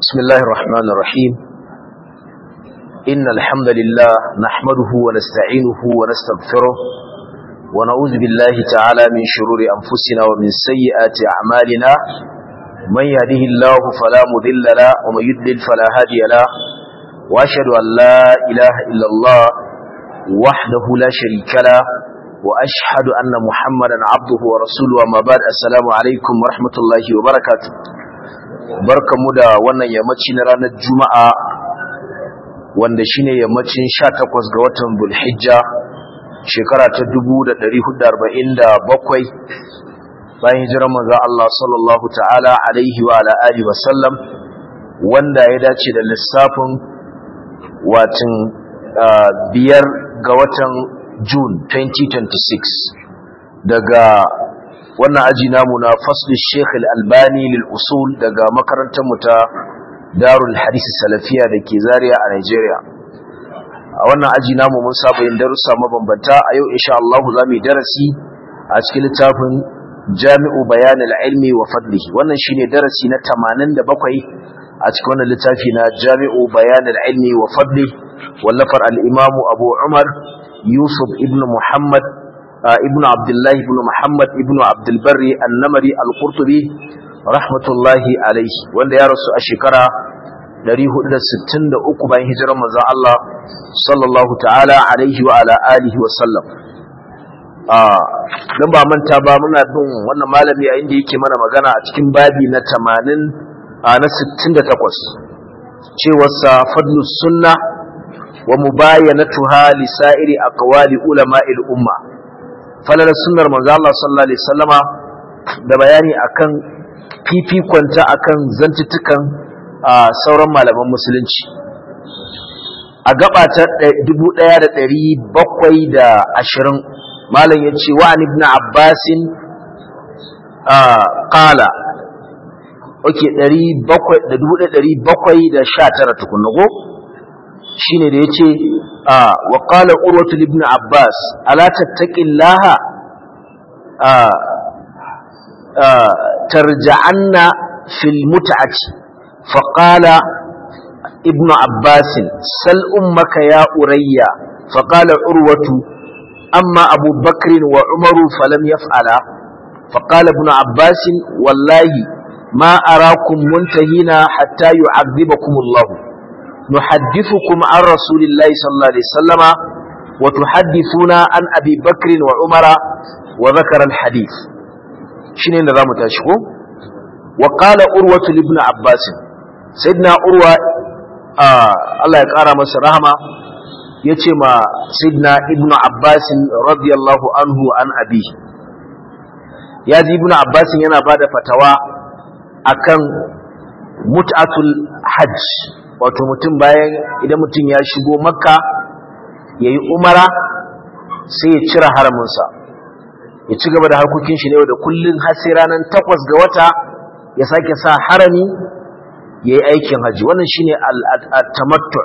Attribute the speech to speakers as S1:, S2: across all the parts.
S1: بسم الله الرحمن الرحيم إن الحمد لله نحمده ونستعينه ونستغفره ونعوذ بالله تعالى من شرور أنفسنا ومن سيئات أعمالنا من يهده الله فلا مذل له ومن يدلل فلا هادي له وأشهد أن لا إله إلا الله وحده لا شريك له وأشهد أن محمدا عبده ورسوله وما بعد السلام عليكم ورحمة الله وبركاته barkamu da wannan yammaci na ranar juma'a wanda shine yammacin 18 ga watan bulhijja shekara ta 1447 bayan hijirar manzo Allah sallallahu ta'ala alaihi wa ala alihi wa sallam wanda ya dace da lissafin watin biyar ga watan June 2026 daga wannan aji namu na fasl Sheikh Al-Albani lil usul daga makarantar mu ta Darul Hadith Salafiya dake Zaria a Nigeria a wannan aji namu mun saba yin darussa mabambanta a yau insha Allah za mu yi darasi a cikin littafin Jami'u Bayan al-Ilmi wa Fadlihi wannan shine darasi na 87 a cikin wannan littafi na Jami'u Bayan al-Ilmi wa Fadlihi wallafar al-Imam Abu Umar Yusuf ibn Muhammad ابن عبد الله بن محمد ابن عبد البر النمري القرطبي رحمة الله عليه wanda ya rasu a shekara 463 bayan hijirar manzon Allah sallallahu ta'ala alaihi wa ala alihi wa sallam ah dan ba manta ba muna bin wannan malami a inda yake mana magana a cikin babi na 80 na 68 cewar sa fadlus sunna wa mubayanatuha li sa'iri aqwali ulama'il umma falalar sunnar manzo Allah sallallahu alaihi wasallama da bayani akan fifikonta akan zantutukan sauran malaman musulunci a gaba ta 1720 malam yace wa an ibn abbas qala okay 1700 1719 tukunna go shine da yace wa qala urwatu ibn abbas ala tattaqillaha tarja'anna fil mut'ati fa qala ibn abbas sal ummaka ya urayya fa qala urwatu amma abu bakr wa umaru falam yaf'ala fa qala ibn abbas wallahi ma arakum muntahina hatta yu'adhibakum Allah نحدثكم عن رسول الله صلى الله عليه وسلم وتحدثون عن أبي بكر وعمر وذكر الحديث شنو نظام تشكو وقال أروة لابن عباس سيدنا أروة آه الله يقرأ مصر رحمة يتما سيدنا ابن عباس رضي الله عنه عن أبيه يازي ابن عباس ينا بعد فتوى أكن متعة الحج wato mutum bayan idan mutum ya shigo makka ya yi umara sai ya cire haraminsa ya ci gaba da harkokin shi ne da kullum har sai ranar takwas ga wata ya sake sa harami ya yi aikin haji wannan shi ne al'atamattu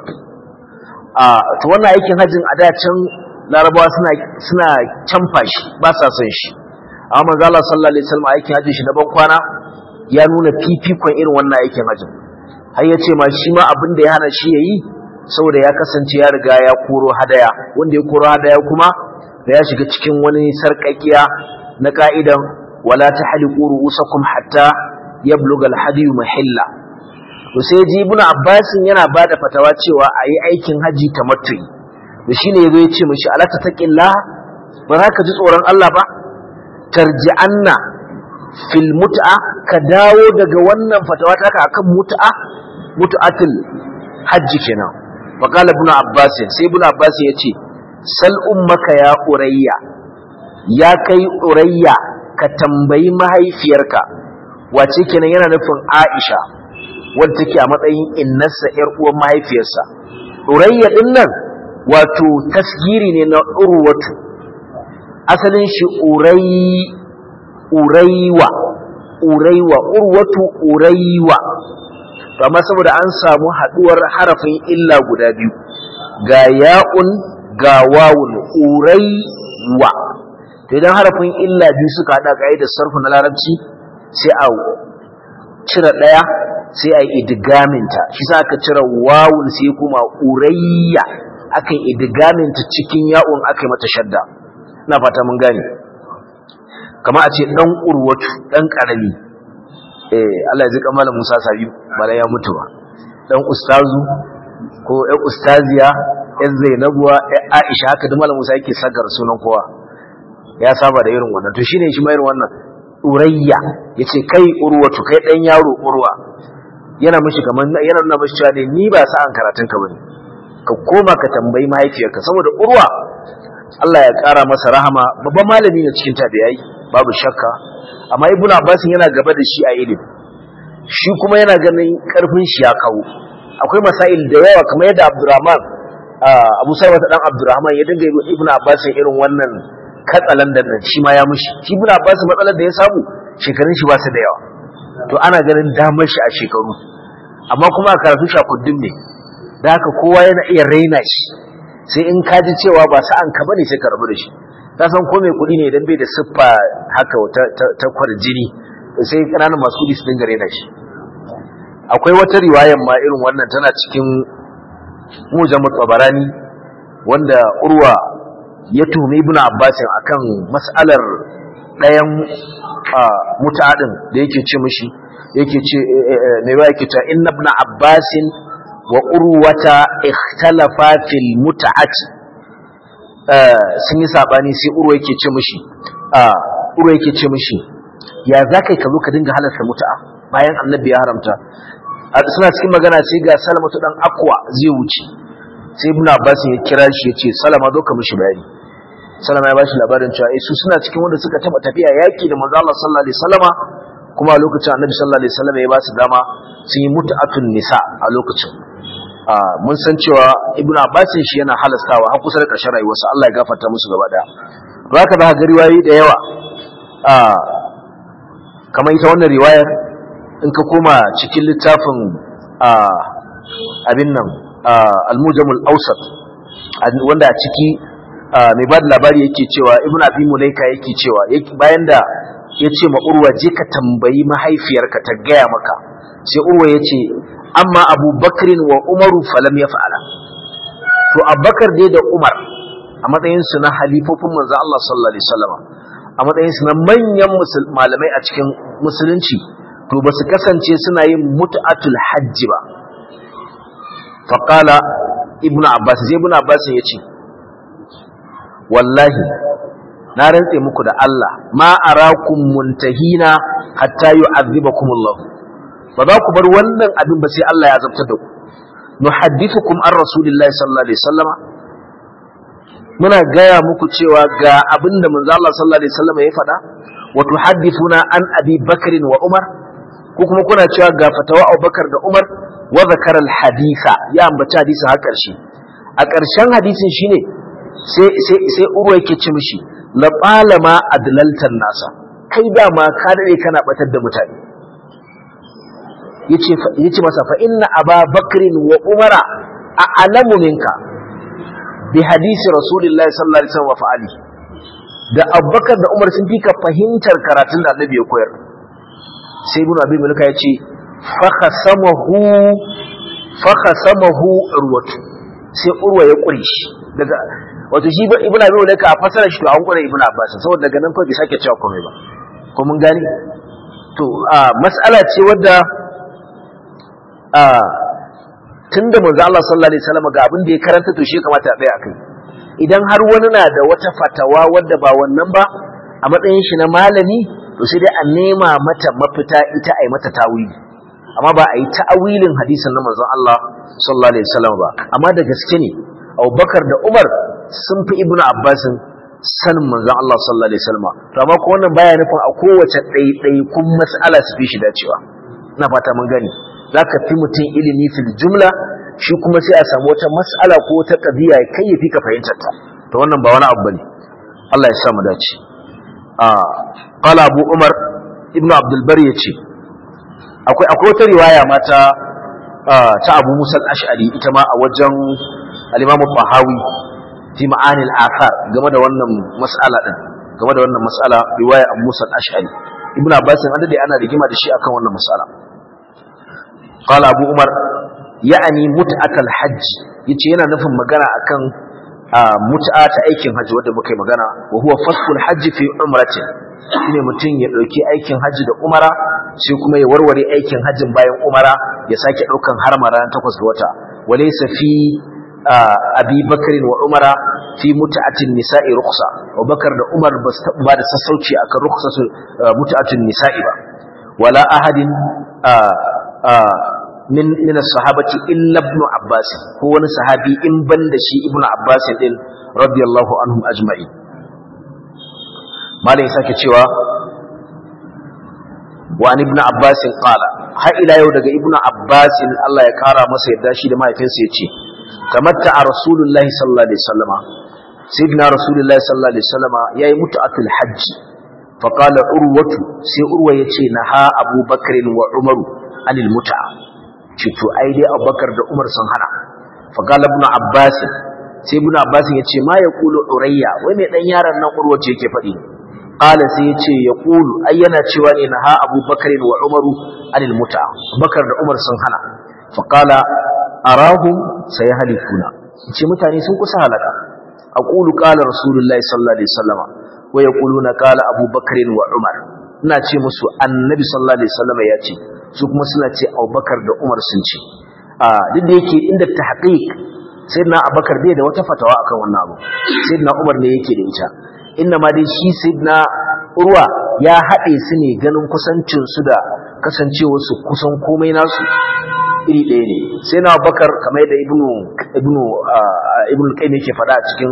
S1: to wannan aikin hajjin a dacin larabawa suna canfa shi ba sa son shi amma manzala sallallahu alaihi wasallam aikin hajjin shi na ban kwana ya nuna fifikon irin wannan aikin hajjin har ya ce ma shi ma abin da ya hana shi ya yi saboda ya kasance ya riga ya koro hadaya wanda ya koro hadaya kuma da ya shiga cikin wani sarƙaƙiya na ka'idan wala ta hali ƙuru usakum hatta ya bluga alhadiyu mahilla to sai ji ibn abbas yana ba da fatawa cewa a yi aikin haji ta matu'i da shine yazo ya ce mishi ala tattaqillah ba za ka ji tsoron Allah ba tarji'anna fil mut'a ka dawo daga wannan fatawa ta akan mut'a mutu'atul hajji kenan faqala ibn abbas sai ibn abbas yace sal ummaka ya urayya ya kai urayya ka tambayi mahaifiyarka wace kenan yana nufin aisha wadda take a matsayin innarsa yar uwan mahaifiyarsa urayya din nan wato tasgiri ne na urwatu asalin shi uray uraywa uraywa urwatu uraywa amma saboda an samu haduwar harafin illa guda biyu ga ya'un ga wawun uraiwa to idan harafin illa biyu suka hada da sarfu na larabci sai a cire daya sai a yi idgaminta shi sa aka cire wawun sai kuma urayya aka yi idgaminta cikin ya'un aka yi mata shadda ina fata mun gane kama a ce dan urwatu dan karami eh Allah ya ji kamar Musa Sabi bala ya mutu ba dan ustazu ko ƴan ustaziya ƴan Zainabuwa ƴan Aisha haka da Malam Musa yake sagar sunan kowa ya saba da irin wannan to shine shi ma irin wannan urayya yace kai urwatu kai dan yaro urwa yana mishi kaman yana nuna mishi cewa ne ni ba sa'an karatun ka bane ka koma ka tambayi mahaifiyarka saboda urwa Allah ya kara masa rahama babban malami ne cikin tabi'ai babu shakka amma ibnu abbas yana gaba da shi a ilimi shi kuma yana ganin karfin shi ya kawo akwai masail da yawa kamar yadda abdurrahman abu sarwa dan abdurrahman ya dinga ibnu abbas irin wannan katsalandan nan shi ma ya mushi shi ibnu abbas matsalar da ya samu shekarun shi ba su da yawa to ana ganin damar shi a shekaru amma kuma a karatu shakuddin ne da haka kowa yana iya raina shi sai in ka ji cewa ba sa'an ka bane sai ka rabu da shi ka san ko mai kuɗi ne idan bai da siffa haka ta kwarjini sai ƙananan masu kuɗi su dinga raina shi akwai wata riwayar ma irin wannan tana cikin mujamu tsabarani wanda urwa ya tuhumi ibnu abbasin akan mas'alar ɗayan mutadin da yake ce mishi yake ce mai ba yake ta inna ibn abbasin wa urwata ikhtalafa fil mut'ati sun yi sabani sai urwa yake ce mishi urwa yake ce mishi ya zakai ka zo ka dinga halarta mut'a bayan annabi ya haramta suna cikin magana sai ga salamatu dan akwa zai wuce sai ibn abbas ya kira shi ya ce salama zo ka mishi bayani salama ya bashi labarin cewa eh su suna cikin wanda suka taba tafiya yaki da manzo Allah sallallahu alaihi wasallama kuma a lokacin annabi sallallahu alaihi wasallama ya ba su dama sun yi mut'atun nisa a lokacin mun san cewa ibn abbas shi yana halastawa har kusa da ƙarshen rayuwarsa Allah ya gafarta musu gaba daya to haka za ka ga riwayoyi da yawa kamar ita wannan riwayar in ka koma cikin littafin abin nan al-mujamul awsat wanda a ciki mai ba da labari yake cewa ibn abi mulaika yake cewa bayan da ya ce ma urwa je ka tambayi mahaifiyarka ta gaya maka sai urwa ya ce amma abu bakrin wa umaru falam ya fa'ala to abubakar dai da umar a matsayinsu na halifofin manzo Allah sallallahu alaihi wasallam a matsayinsu na manyan malamai a cikin musulunci to ba su kasance suna yin mut'atul hajji ba faqala ibnu abbas sai ibnu abbas ya ce wallahi na rantse muku da Allah ma arakum muntahina hatta yu'adhibakum Allah ba za ku bar wannan abin ba sai Allah ya azabtar da ku nuhaddithukum an rasulillahi sallallahu alaihi wasallama muna gaya muku cewa ga abin da manzo Allah sallallahu alaihi wasallama ya faɗa wa tuhaddithuna an abi bakr wa umar ko kuma kuna cewa ga fatawa Abubakar da Umar wa zakara al-haditha ya ambaci hadisin har ƙarshe a ƙarshen hadisin shine sai sai sai Urwa yake ce mishi la qalama adlaltan nasa kai dama ka dade kana batar da mutane yace yace masa fa inna aba bakrin wa umara a'lamu minka bi hadisi rasulillahi sallallahu alaihi wasallam wa fa'ali da abubakar da umar sun fika fahimtar karatun da annabi ya koyar sai ibn abi mulka yace fa khasamahu fa khasamahu urwatu sai urwa ya kure shi daga wato shi ibn abi mulka a fasara shi to an kure ibn abbas saboda daga nan kawai bai sake cewa komai ba ko mun gani to a mas'ala ce wadda a tunda manzo Allah sallallahu alaihi wasallam ga abin da ya karanta to shi kamata a tsaya akai idan har wani na da wata fatawa wadda ba wannan ba a matsayin shi na malami to sai dai a nema mata mafita ita a yi mata tawili amma ba a yi ta'awilin hadisin na manzon Allah sallallahu alaihi wasallam ba amma da gaske ne Abubakar da Umar sun fi Ibn Abbas sanin manzon Allah sallallahu alaihi wasallam to amma ko wannan baya nufin a kowace ɗaiɗaikun mas'ala su fi shi dacewa ina fata mun gani zaka fi mutum ilimi fil jumla shi kuma sai a samu wata mas'ala ko wata qadiya kai ya fi ka fahimtar ta to wannan ba wani abu bane Allah ya sa mu dace a qala Abu Umar ibn Abdul Bar yace akwai akwai wata riwaya mata ta Abu Musa al-Ash'ari ita ma a wajen al-Imam Bahawi fi ma'anil athar game da wannan mas'ala din game da wannan mas'ala riwaya Abu Musa al-Ash'ari Ibn Abbas an dade ana rigima da shi akan wannan mas'ala qala abu umar ya'ani mut'atal hajj yace yana nufin magana akan mut'a ta aikin hajji wanda muka yi magana wa huwa fasful hajji fi umratin shine mutum ya dauki aikin hajji da umara sai kuma ya warware aikin hajjin bayan umara ya sake daukan harma ran takwas ga wata walaysa fi abi bakr wa umara fi mut'atin nisa'i rukhsa abubakar da umar ba su ba da sassauci akan rukhsatu mut'atin nisa'i ba wala ahadin min min as-sahabati illa ibn abbas ko wani sahabi in banda shi ibn abbas din radiyallahu anhum ajma'in malai sake cewa wa an ibn abbas qala har ila yau daga ibn abbas Allah ya kara masa yadda shi da mahaifinsa yace tamatta rasulullahi sallallahu alaihi wasallama sayyidina rasulullahi sallallahu alaihi wasallama yayi mutu'atul hajj fa qala urwatu sai urwa yace naha abubakar wa umaru anil mut'a ce to ai dai abubakar da umar sun hana fa qala ibn abbas sai ibn abbas yace ma yaqulu urayya wai mai dan yaron nan urwa ce yake faɗi qala sai yace yaqulu ai yana cewa ne naha abubakar wa umaru anil mut'a abubakar da umar sun hana fa qala arahum sayahlikuna ce mutane sun kusa halaka aqulu qala rasulullahi sallallahu alaihi wasallam wa yaquluna qala abubakar wa umar ina ce musu annabi sallallahu alaihi wasallam ya ce su kuma suna ce abubakar da umar sun ce a duk da yake inda tahqiq sayyidina abubakar bai da wata fatawa akan wannan abu sayyidina umar ne yake da ita inna ma dai shi sayyidina urwa ya haɗe su ne ganin kusancin su da kasancewar su kusan komai nasu iri ɗaya ne sai na bakar kamar yadda ibnu ibnu ibnu qayyim yake faɗa a cikin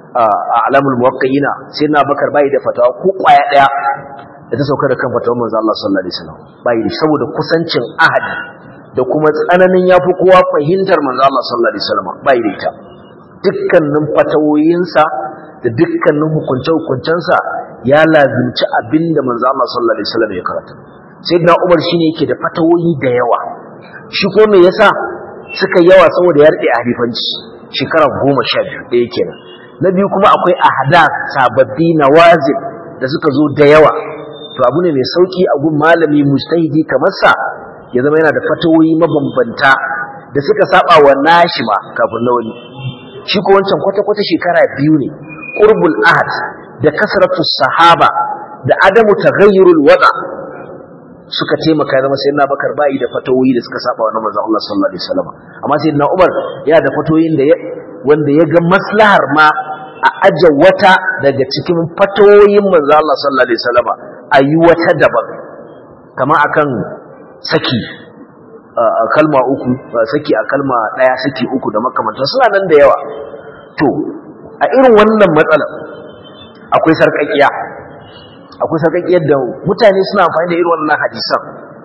S1: alamul muwaqqi'ina sai na bakar bai da fatawa ko kwaya ɗaya da ta sauka da kan fatawar manzo Allah sallallahu alaihi wasallam bai da saboda kusancin ahadi da kuma tsananin yafi kowa fahimtar manzo Allah sallallahu alaihi wasallam bai da ita dukkanin fatawoyinsa da dukkanin hukunce-hukuncensa ya lazimci abinda manzo Allah sallallahu alaihi wasallam ya karanta sayyidina Umar shine yake da fatawoyi da yawa shi ko me yasa suka yawa saboda ya rike halifanci shekara goma sha biyu ɗaya kenan na biyu kuma akwai ahdath sababbi nawazil da suka zo da yawa to abu ne mai sauki a gun malami mujtahidi kamar sa ya zama yana da fatawoyi mabambanta da suka saba wa nashi ma kafin na wani shi ko wancan kwata-kwata shekara biyu ne qurbul ahad da kasratu sahaba da adamu taghayyurul wada suka taimaka zama sai na bakar bayi da fatawoyi da suka saba wa manzon Allah sallallahu alaihi wasallam amma sai na Umar ya da fatawoyin da wanda ya ga maslahar ma a aje wata daga cikin fatawoyin manzon Allah sallallahu alaihi wasallam a yi wata daban kama akan saki a kalma uku saki a kalma daya saki uku da makamantan suna nan da yawa to a irin wannan matsalar akwai sarƙaƙiya akwai sarƙaƙiyar da mutane suna amfani da irin wannan hadisan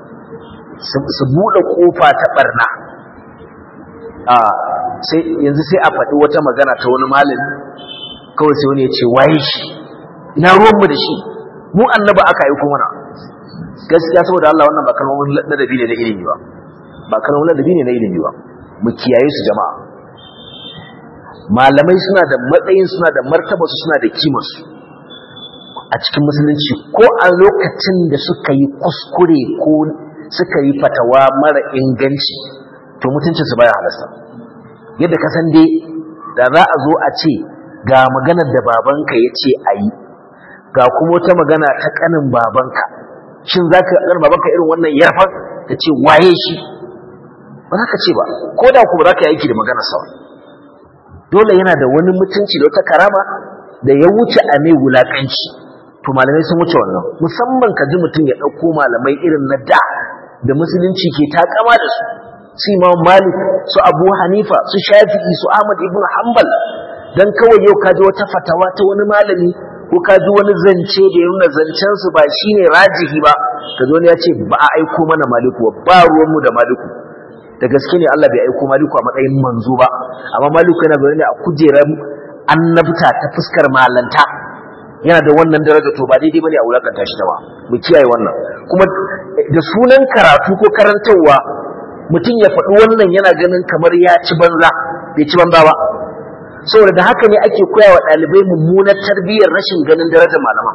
S1: su buɗe ƙofa ta ɓarna yanzu sai a faɗi wata magana ta wani malami kawai sai wani ya ce waye shi ina ruwanmu da shi mu annaba aka aiko mana gaskiya saboda Allah wannan ba kalmomin ladabi ne na ilimi ba ba kalmomin ladabi ne na ilimi ba mu kiyaye su jama'a malamai suna da matsayin suna da martaba su suna da kimarsu a cikin musulunci ko a lokacin da suka yi kuskure ko suka yi fatawa mara inganci to mutuncinsu baya halasta yadda ka san dai da za a zo a ce ga maganar da babanka ya ce a yi ga kuma wata magana ta kanin babanka shin za ka ƙanar babanka irin wannan yarfan ta ce waye shi ba za ka ce ba ko da ku ba za ka yi aiki da maganarsa ba dole yana da wani mutunci da wata karama da ya wuce a mai wulakanci to malamai sun wuce wannan musamman ka ji mutum ya ɗauko malamai irin na da da musulunci ke takama da su su imam malik su abu hanifa su shafi'i su ahmad ibn hanbal dan kawai yau ka ji wata fatawa ta wani malami ko ka ji wani zance da ya nuna zancensu ba shine rajihi ba ka zo ne ya ce ba a aiko mana maliku ba ruwanmu da maliku da gaske ne Allah bai aiko maliku a matsayin manzo ba amma maliku yana zaune ne a kujerar annabta ta fuskar malanta yana da wannan daraja to ba daidai bane a wulakanta shi da ba mu kiyaye wannan kuma da sunan karatu ko karantarwa mutum ya faɗi wannan yana ganin kamar ya ci banza bai ci banza ba saboda da haka ne ake koya wa ɗalibai mummunar tarbiyyar rashin ganin darajar malama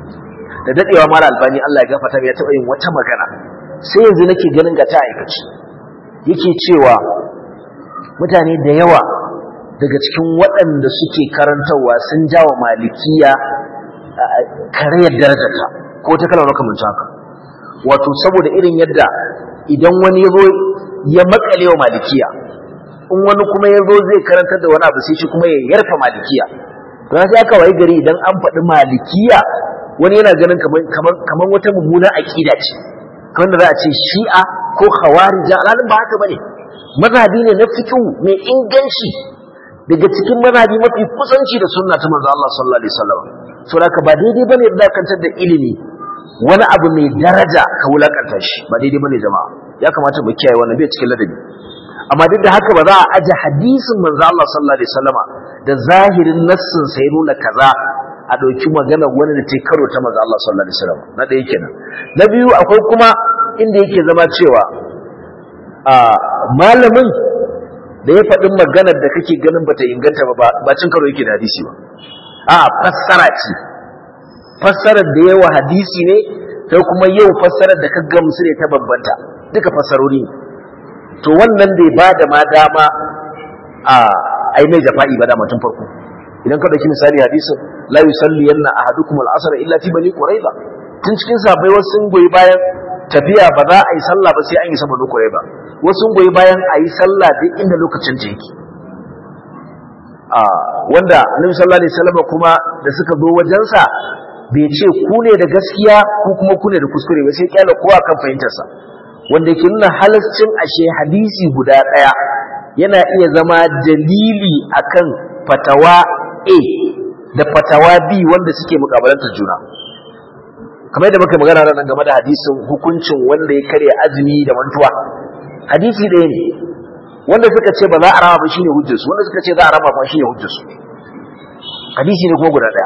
S1: da dadewa mala albani Allah ya gafarta ya taɓa yin wata magana sai yanzu nake ganin ga ta aikaci yake cewa mutane da yawa daga cikin waɗanda suke karantarwa sun jawa malikiya karayar darajarta ko ta kalmar makamancin haka wato saboda irin yadda idan wani ya zo ya makale wa malikiya in wani kuma ya zo zai karantar da wani abu sai shi kuma ya yarfa malikiya to sai aka wayi gari idan an faɗi malikiya wani yana ganin kamar wata mummuna aƙida ce kamar da za a ce shi'a ko khawarija alhalin ba haka bane mazhabi ne na fiqh mai inganci daga cikin mazhabi mafi kusanci da sunna ta manzo Allah sallallahu alaihi wasallam so haka ba daidai bane da kantar da ilimi wani abu mai daraja ka wulakanta shi ba daidai bane jama'a ya kamata mu kiyaye wannan bai cikin ladabi amma duk da haka ba za a aje hadisin manzo Allah sallallahu alaihi wasallama da zahirin nassin sai nuna kaza a dauki magana wani da ta karo ta manzo Allah sallallahu alaihi wasallam na ɗaya kenan na biyu akwai kuma inda yake zama cewa a malamin da ya faɗi maganar da kake ganin bata inganta ba ba cin karo yake da hadisi ba a fassara ce fassarar da yawa hadisi ne sai kuma yau fassarar da ka gamsu ne ta bambanta duka fassarori ne to wannan bai ba da ma dama a ai mai jafa'i ba dama tun farko idan ka dauki misali hadisin la yusalli yanna ahadukum al-asr illa fi bani quraiba tun cikin sabai wasu sun goyi bayan tafiya ba za a yi sallah ba sai an yi sama bani quraiba wasu sun goyi bayan a yi sallah duk inda lokacin ta yake a wanda annabi sallallahu alaihi wasallam kuma da suka zo wajensa bai ce ku ne da gaskiya ko kuma ku ne da kuskure ba sai kyala kowa kan fahimtarsa wanda ke nuna halascin ashe hadisi guda ɗaya yana iya zama dalili akan fatawa A da fatawa B wanda suke mukabalantar juna kamar yadda muka magana nan game da hadisin hukuncin wanda ya karya azumi da mantuwa hadisi ɗaya ne wanda suka ce ba za a rama ba shine hujjarsu wanda suka ce za a rama ba shine hujjarsu hadisi ne kuma guda ɗaya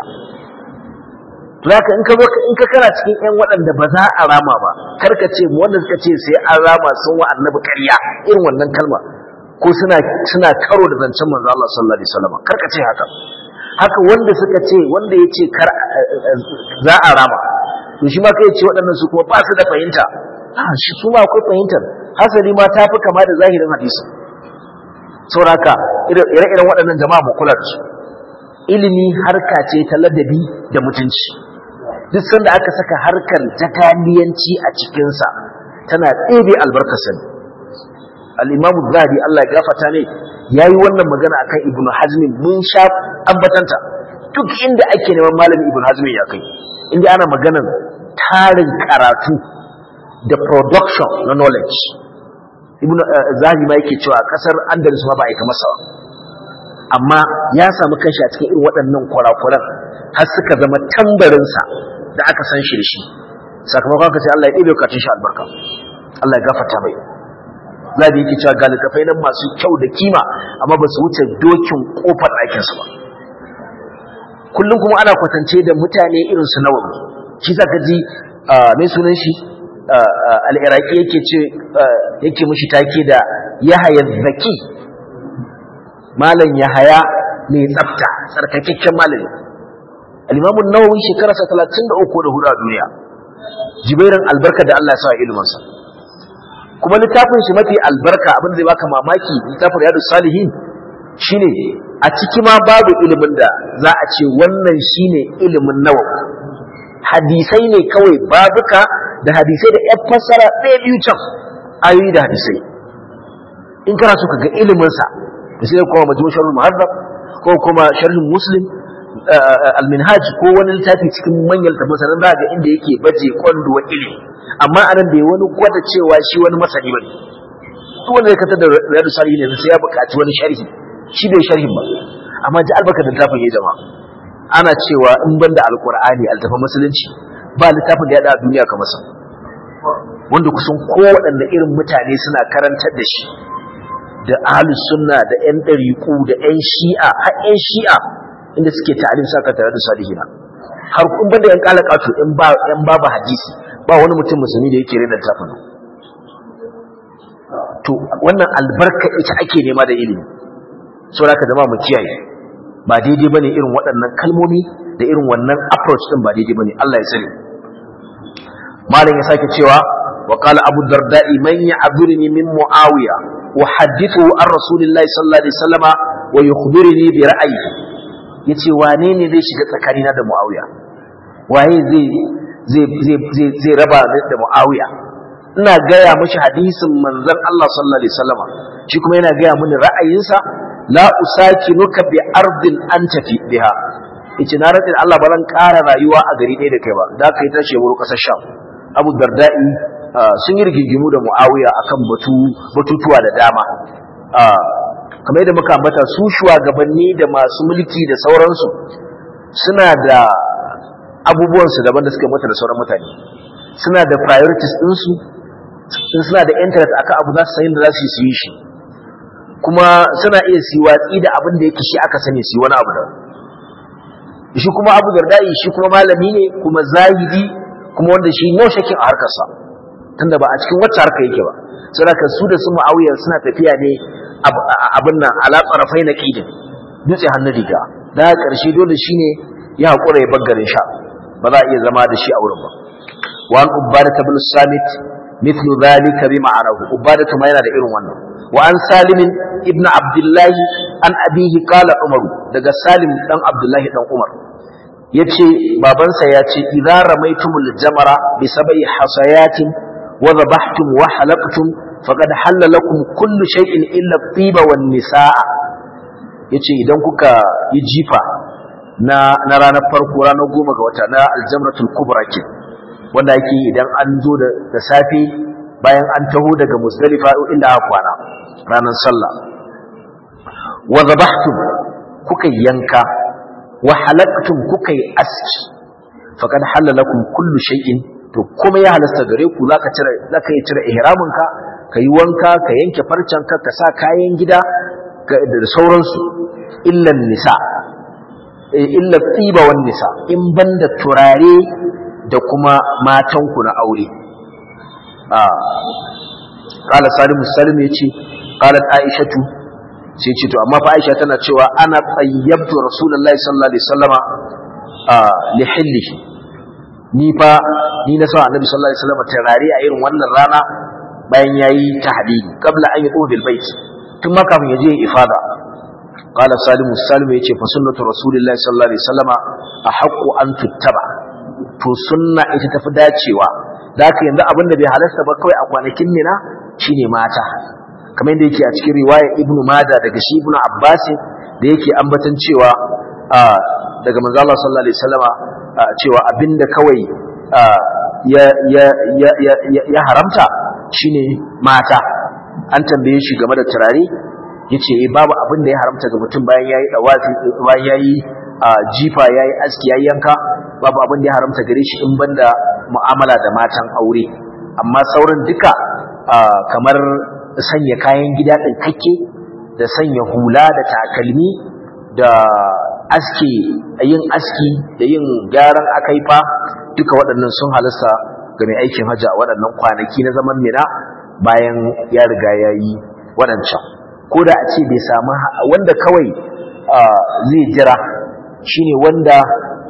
S1: to haka in ka zo in ka kana cikin ƴan waɗanda ba za a rama ba kar ka ce mu wanda suka ce sai an rama sun wa annabi ƙarya irin wannan kalma ko suna suna karo da zancen manzo Allah sallallahu alaihi wasallam kar ka ce haka haka wanda suka ce wanda ya ce kar za a rama to shi ma kai ce waɗannan su kuma ba su da fahimta ah shi su ma akwai fahimtar hasali ma ta fi kama da zahirin hadisi sauraka ire-iren waɗannan jama'a mu kula da su ilimi harka ce ta ladabi da mutunci duk sanda aka saka harkar jakaliyanci a cikinsa tana ɗebe albarkasa ne al'imamu zahabi Allah ya gafata ne ya yi wannan magana akan ibn hazmin mun sha ambatanta duk inda ake neman malami ibn hazmin ya kai inda ana maganar tarin karatu da production na knowledge ibn zahabi ma yake cewa kasar andalus ma ba a yi kamar sa amma ya samu kanshi a cikin irin waɗannan kurakuran har suka zama tambarinsa da aka san shi da shi sakamakon ka sai Allah ya ɗebe bukatun shi albarka Allah ya gafarta mai zabi yake cewa ga littafai nan masu kyau da kima amma ba su wuce dokin kofar ɗakinsu ba kullum kuma ana kwatance da mutane irin su nawawi shi za ka ji mai sunan shi al'iraki yake ce yake mushi take da yahaya zaki malam yahaya mai tsafta tsarkakakken malami al-imamu nawawi shekararsa 33 da hudu a duniya jibairan albarka da Allah ya sa ilimansa kuma littafin shi mafi albarka abin da zai baka mamaki littafin riyadu salihin shine a ciki ma babu ilimin da za a ce wannan shine ilimin nawawi hadisai ne kawai babuka da hadisai da yan fassara ɗaya biyu can ayoyi da hadisai in kana so ka ga iliminsa da sai kuma majmu sharhul muhaddab ko kuma sharhin muslim al-minhaj ko wani littafi cikin manyan littafin sanan za ga inda yake baje kwando wa ilimi amma anan bai wani gwada cewa shi wani masani bane duk wanda ya kasar da riyadu salihin ne sai ya buƙaci wani sharhi shi bai sharhin ba amma ji albarka da littafin ya jama'a ana cewa in banda alqur'ani altafin musulunci ba littafin da ya da duniya kamar sa wanda kusan kowaɗanne irin mutane suna karantar da shi da ahlus sunna da yan ɗariƙu da yan shi'a har yan shi'a inda suke ta'alim saka tare da salihina har kun banda yan kala kato in ba yan babu hadisi ba wani mutum musulmi da yake rena tafin to wannan albarka ita ake nema da ilimi saboda ka zama mu kiyaye ba daidai bane irin waɗannan kalmomi da irin wannan approach din ba daidai bane Allah ya sani malam ya sake cewa وقال أبو الدرداء من يعذرني من معاوية أحدثه عن رسول الله صلى الله عليه وسلم ويخبرني برأيه yace wane ne zai shiga tsakanina da Muawiya waye zai zai zai zai raba da Muawiya ina gaya mashi hadisin manzon Allah sallallahu alaihi wasallama shi kuma yana gaya mini ra'ayinsa la usakinuka bi ardin anta fi biha yace na rantsa Allah ba zan ƙara rayuwa a gari ɗaya da kai ba da kai tashi ya wuri ƙasar Sham Abu Darda'i sun yi rigingimu da Muawiya akan batu batutuwa da dama kamar yadda muka ambata su shugabanni da masu mulki da sauransu suna da abubuwansu daban da suka mata da sauran mutane suna da priorities ɗinsu in suna da interest akan abu za su san da za su yi shi kuma suna iya su watsi da abin da yake shi aka sani su yi wani abu da shi kuma abu dardai shi kuma malami ne kuma zahidi kuma wanda shi no shakin a harkarsa tunda ba a cikin wacce harka yake ba saboda su da su mu'awiyar suna tafiya ne abin nan ala tsarafai na kidin dutse hannun riga da ƙarshe dole shine ya haƙura ya baggarin sha ba za a iya zama da shi a wurin ba wa an ubada ta bil samit mithlu dhalika bi ma'anahu ubada ma yana da irin wannan wa an salim ibn abdullah an abihi qala umar daga salim dan abdullah dan umar yace babansa yace idza ramaitumul jamara bi sab'i hasayatin wa dhabhtum wa halaqtum faqad halla lakum kullu shay'in illa at-tiba wan nisaa yace idan kuka yi jifa na na ranar farko ranar goma ga wata na aljamratul kubra ke wanda yake idan an zo da da safe bayan an taho daga musdalifa inda aka kwana ranar sallah wa zabahtum kuka yanka wa halaqtum kuka yi aski faqad halla lakum kullu shay'in to kuma ya halasta gare ku zaka cire zaka yi cire ihramin ka kai wanka ka yanke farcen ka ka sa kayan gida da sauransu illa nisa illa tsiba wan nisa in banda turare da kuma matanku na aure ah qala salim salim yace qalat aishatu sai ce to amma fa aisha tana cewa ana tayyabtu rasulullahi sallallahu alaihi wasallama ah li hillihi ni fa ni na sa annabi sallallahu alaihi wasallama turare a irin wannan rana bayan yayi tahdidi qabla an yatu bil bait tun ma kafin ya je ifada قال سالم السالم yace fa sunnatu rasulillahi sallallahu alaihi wasallama ahqqu an tuttaba to sunna ita tafi dacewa daka yanzu abinda bai halasta ba kawai a kwanakin mina shine mata kamar yadda yake a cikin riwaya ibnu mada daga shi ibnu abbas da yake ambatan cewa daga manzo Allah sallallahu alaihi wasallama cewa abinda kawai ya ya ya ya haramta shine mata an tambaye shi game da turare yace eh babu abin da ya haramta ga mutum bayan yayi dawafi bayan yayi jifa yayi aski yayi yanka babu abin da ya haramta gare shi in banda mu'amala da matan aure amma sauran duka kamar sanya kayan gida din kake da sanya hula da takalmi da aski yin aski da yin gyaran akaifa duka waɗannan sun halasta ga mai aikin hajji a waɗannan kwanaki na zaman mina bayan ya riga yayi waɗancan ko da a ce bai samu wanda kawai zai jira shine wanda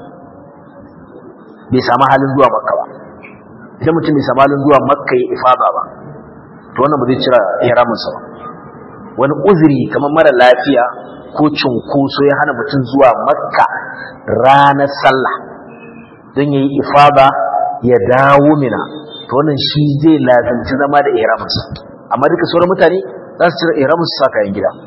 S1: bai samu halin zuwa makka ba idan mutum bai samu halin zuwa makka ya ifada ba to wannan ba zai cira ihraminsa ba wani uzuri kamar mara lafiya ko cunkoso ya hana mutum zuwa makka ranar sallah don ya yi ifada ya dawo mina to wannan shi zai lazimci zama da ihraminsa amma duka sauran mutane za su cire ihramin su sa kayan gida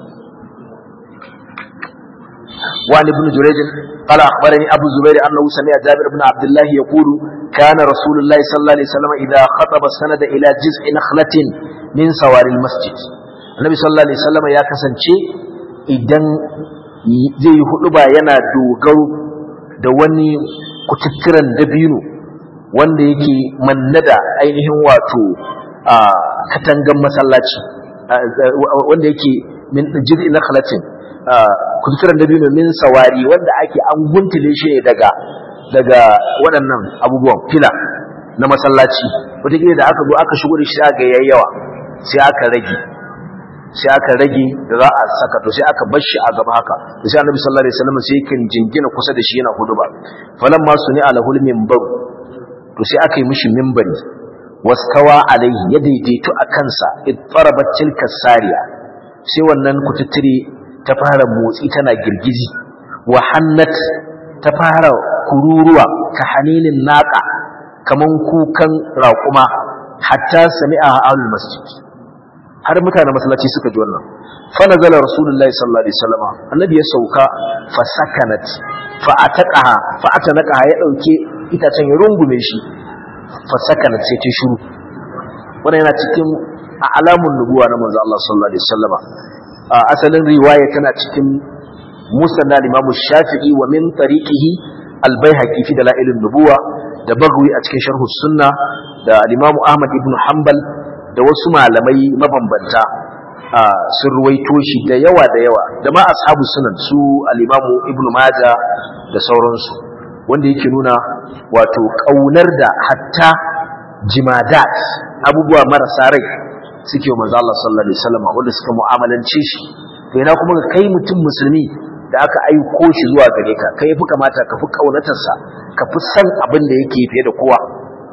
S1: وعن ابن جريج قال أخبرني أبو زبير أنه سمع جابر بن عبد الله يقول كان رسول الله صلى الله عليه وسلم إذا خطب السند إلى جزء نخلة من سوار المسجد النبي صلى الله عليه وسلم يا كسن شيء إذن zai yi hudu ba yana dogaro da wani kututturen dabino wanda yake mannada ainihin wato a katangan masallaci wanda yake min jir'i na khalatin kuturan da biyu min sawari wanda ake an guntule shi daga daga waɗannan abubuwan fila na masallaci wataƙila da aka zo aka shigo da shi aka yayi yawa sai aka rage sai aka rage da za a saka to sai aka bar shi a gaba haka da sai annabi sallallahu alaihi wasallam sai yake jingina kusa da shi yana huduba falan ma suni ala hul minbar to sai aka yi mishi minbari wastawa alaihi ya daidaitu a kansa ittarabat tilka sariya sai wannan kututtire ta fara motsi tana girgizi wa hannat ta fara kururuwa ka haninin naka kaman kukan raƙuma hatta sami'a ahlul masjid har mutanen masallaci suka ji wannan fa nazala rasulullahi sallallahu alaihi wasallam annabi ya sauka fa sakanat fa ataqaha fa atanaqaha ya dauke itacen ya rungume shi fa sakanat sai ta shiru wannan yana cikin alamun nubuwa na manzo Allah sallallahu alaihi wasallam asalin riwaya tana cikin musnad al-imam shafi'i wa min tariqihi al-baihaqi fi dalailin nubuwa da bagwi a cikin sharh sunna da al-imam ahmad ibn hanbal da wasu malamai mabambanta sun ruwaito shi da yawa da yawa da ma ashabu sunan su al-imam ibn majah da sauransu wanda yake nuna wato kaunar da hatta jimadat abubuwa marasa rai suke wa manzo Allah sallallahu alaihi wasallam wanda suka mu'amalance shi to ina kuma ga kai mutum musulmi da aka aiko shi zuwa gare ka kai fi kamata ka fi kaunatarsa ka fi san abin da yake fiye da kowa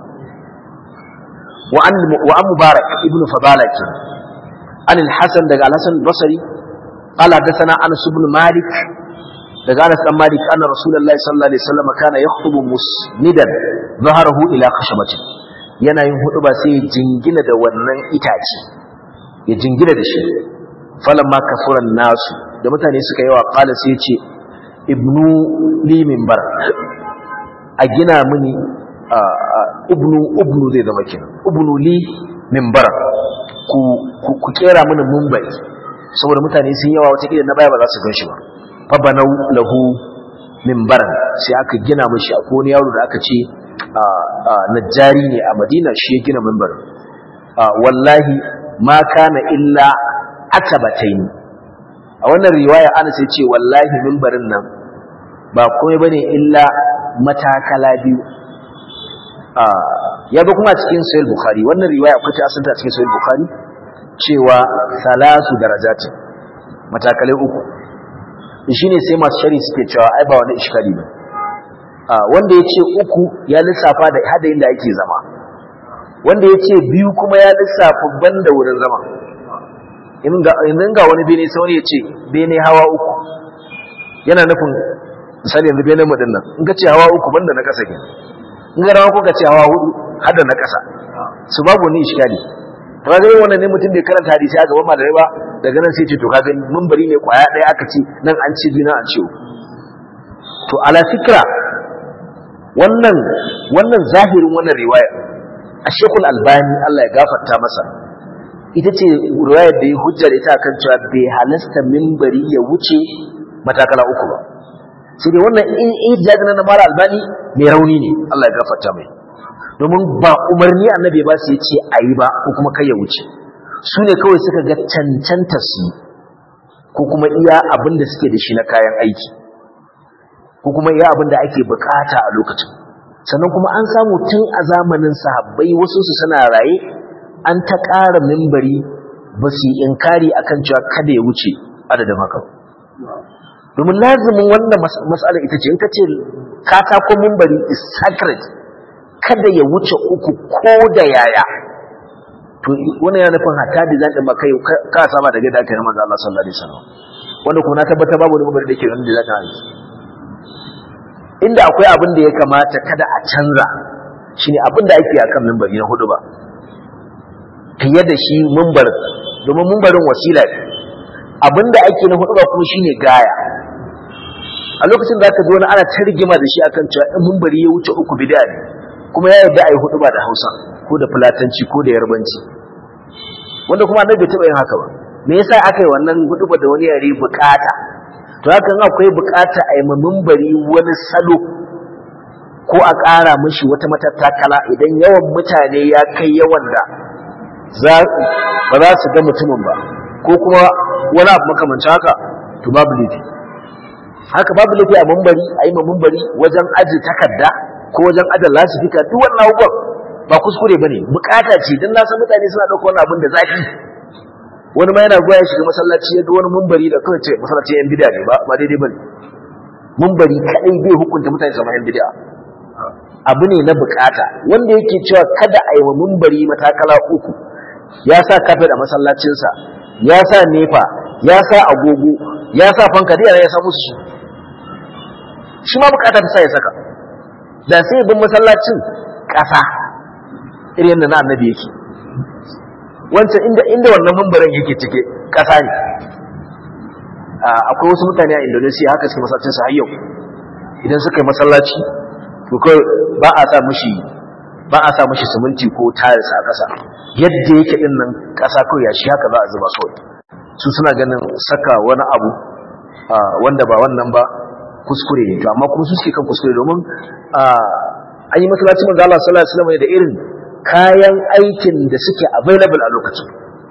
S1: wa an wa an mubarak ibnu fadala ke an al-hasan daga al-hasan al-basri qala hadathana anas ibn malik daga anas dan malik anna rasulullahi sallallahu alaihi wasallam kana yakhutubu musnidan dhaharahu ila khashabatin yana yin hudu ba sai ya jingina da wannan itace ya jingina da shi falamma kafuran nasu da mutane suka yawa kala sai ce ibnu li minbar a gina mini ibnu ibnu zai zama kenan ibnu li minbar ku ku kera mini munbari saboda mutane sun yawa wata kila na baya ba za su ganshi ba fa banau lahu minbaran sai aka gina mishi a wani yaro da aka ce najjari ne a madina shi ya gina mimbar wallahi ma kana illa atabatain a wannan riwaya ana sai ce wallahi mimbarin nan ba komai bane illa matakala biyu ya ga kuma cikin sahih bukhari wannan riwaya akwai ta asanta cikin sahih bukhari cewa salasu darajatin matakalai uku shine sai masu shari suke cewa ai ba wani iskali ba wanda ya ce uku ya lissafa da hadayin da ake zama wanda ya ce biyu kuma ya lissafa banda wurin zama idan ga wani bene sai wani ya ce bene hawa uku yana nufin misali yanzu bene mudin nan in ka ce hawa uku banda na kasa kenan in ga rawa ko ka ce hawa hudu hada na kasa su babu ni iskali to ga wannan ne mutum bai karanta hadisi a gaban malamai ba daga nan sai ce to kaga bari ne kwaya daya aka ce nan an ce biyu an ce to ala fikra wannan wannan zahirin wannan riwaya a shekul albani Allah ya gafarta masa ita ce riwayar da ya hujjar ita kan cewa bai halasta mimbari ya wuce matakala uku ba sai dai wannan in ijaz na mara albani mai rauni ne Allah ya gafarta mai domin ba umarni annabi ba su yace ayi ba ko kuma kai ya wuce su ne kawai suka ga cancanta su ko kuma iya abin da suke da shi na kayan aiki ko kuma iya abin da ake bukata a lokacin sannan kuma an samu tun a zamanin sahabbai wasu su suna raye an ta ƙara mimbari ba su yi inkari akan cewa kada ya wuce adadin haka domin lazimin wannan matsalar ita ce in ka ce katakon mimbari is sacred kada ya wuce uku ko da yaya to wannan yana nufin hatta da zan ɗin kai ka saba da gaida kai na manzo Allah sallallahu alaihi wasallam wanda kuma na tabbata babu wani mimbari da ke nan da zan yi inda akwai abin da ya kamata kada a canza shine abin da ake akan mimbari na hudu ba fiye da shi mimbar domin mimbarin wasila ne abin da ake na hudu ba kuma shine gaya a lokacin da aka ji wani ana targima da shi akan cewa in mimbari ya wuce uku bid'a ne kuma ya yarda a yi hudu ba da hausa ko da fulatanci ko da yarbanci wanda kuma annabi bai taɓa yin haka ba me yasa aka yi wannan hudu ba da wani yare bukata to haka akwai bukata a yi mimbari wani salo ko a ƙara mishi wata matattakala idan yawan mutane ya kai yawan da ba za su ga mutumin ba ko kuma wani abu makamancin haka to babu laifi haka babu laifi a mimbari a yi mimbari wajen aji takarda ko wajen ajan lasifika duk wannan abubuwan ba kuskure ba ne bukata ce don na san mutane suna ɗauka wani abin da zafi wani ma yana goya shiga masallaci ya ga wani mumbari da kawai ce masallaci yan bid'a ne ba ba daidai bane mumbari kadai bai hukunta mutane zama yan bid'a abu ne na bukata wanda yake cewa kada a yi wa mumbari matakala uku ya sa kafet a masallacinsa ya sa nefa ya sa agogo ya sa fanka da ya sa musu shi shi ma bukata ta sa ya saka da sai bin masallacin ƙasa irin yadda na annabi yake wancan inda inda wannan mumbarin yake cike ƙasa ne akwai wasu mutane a Indonesia haka suke masallacin su har yau idan suka yi masallaci to kai ba a sa mushi ba a sa mushi siminti ko tiles a ƙasa yadda yake din nan ƙasa kawai ya shi haka za a zuba kawai su suna ganin saka wani abu wanda ba wannan ba kuskure ne to amma kuma su suke kan kuskure domin an yi masallaci manzo Allah sallallahu alaihi wasallam da irin kayan aikin da suke available a lokacin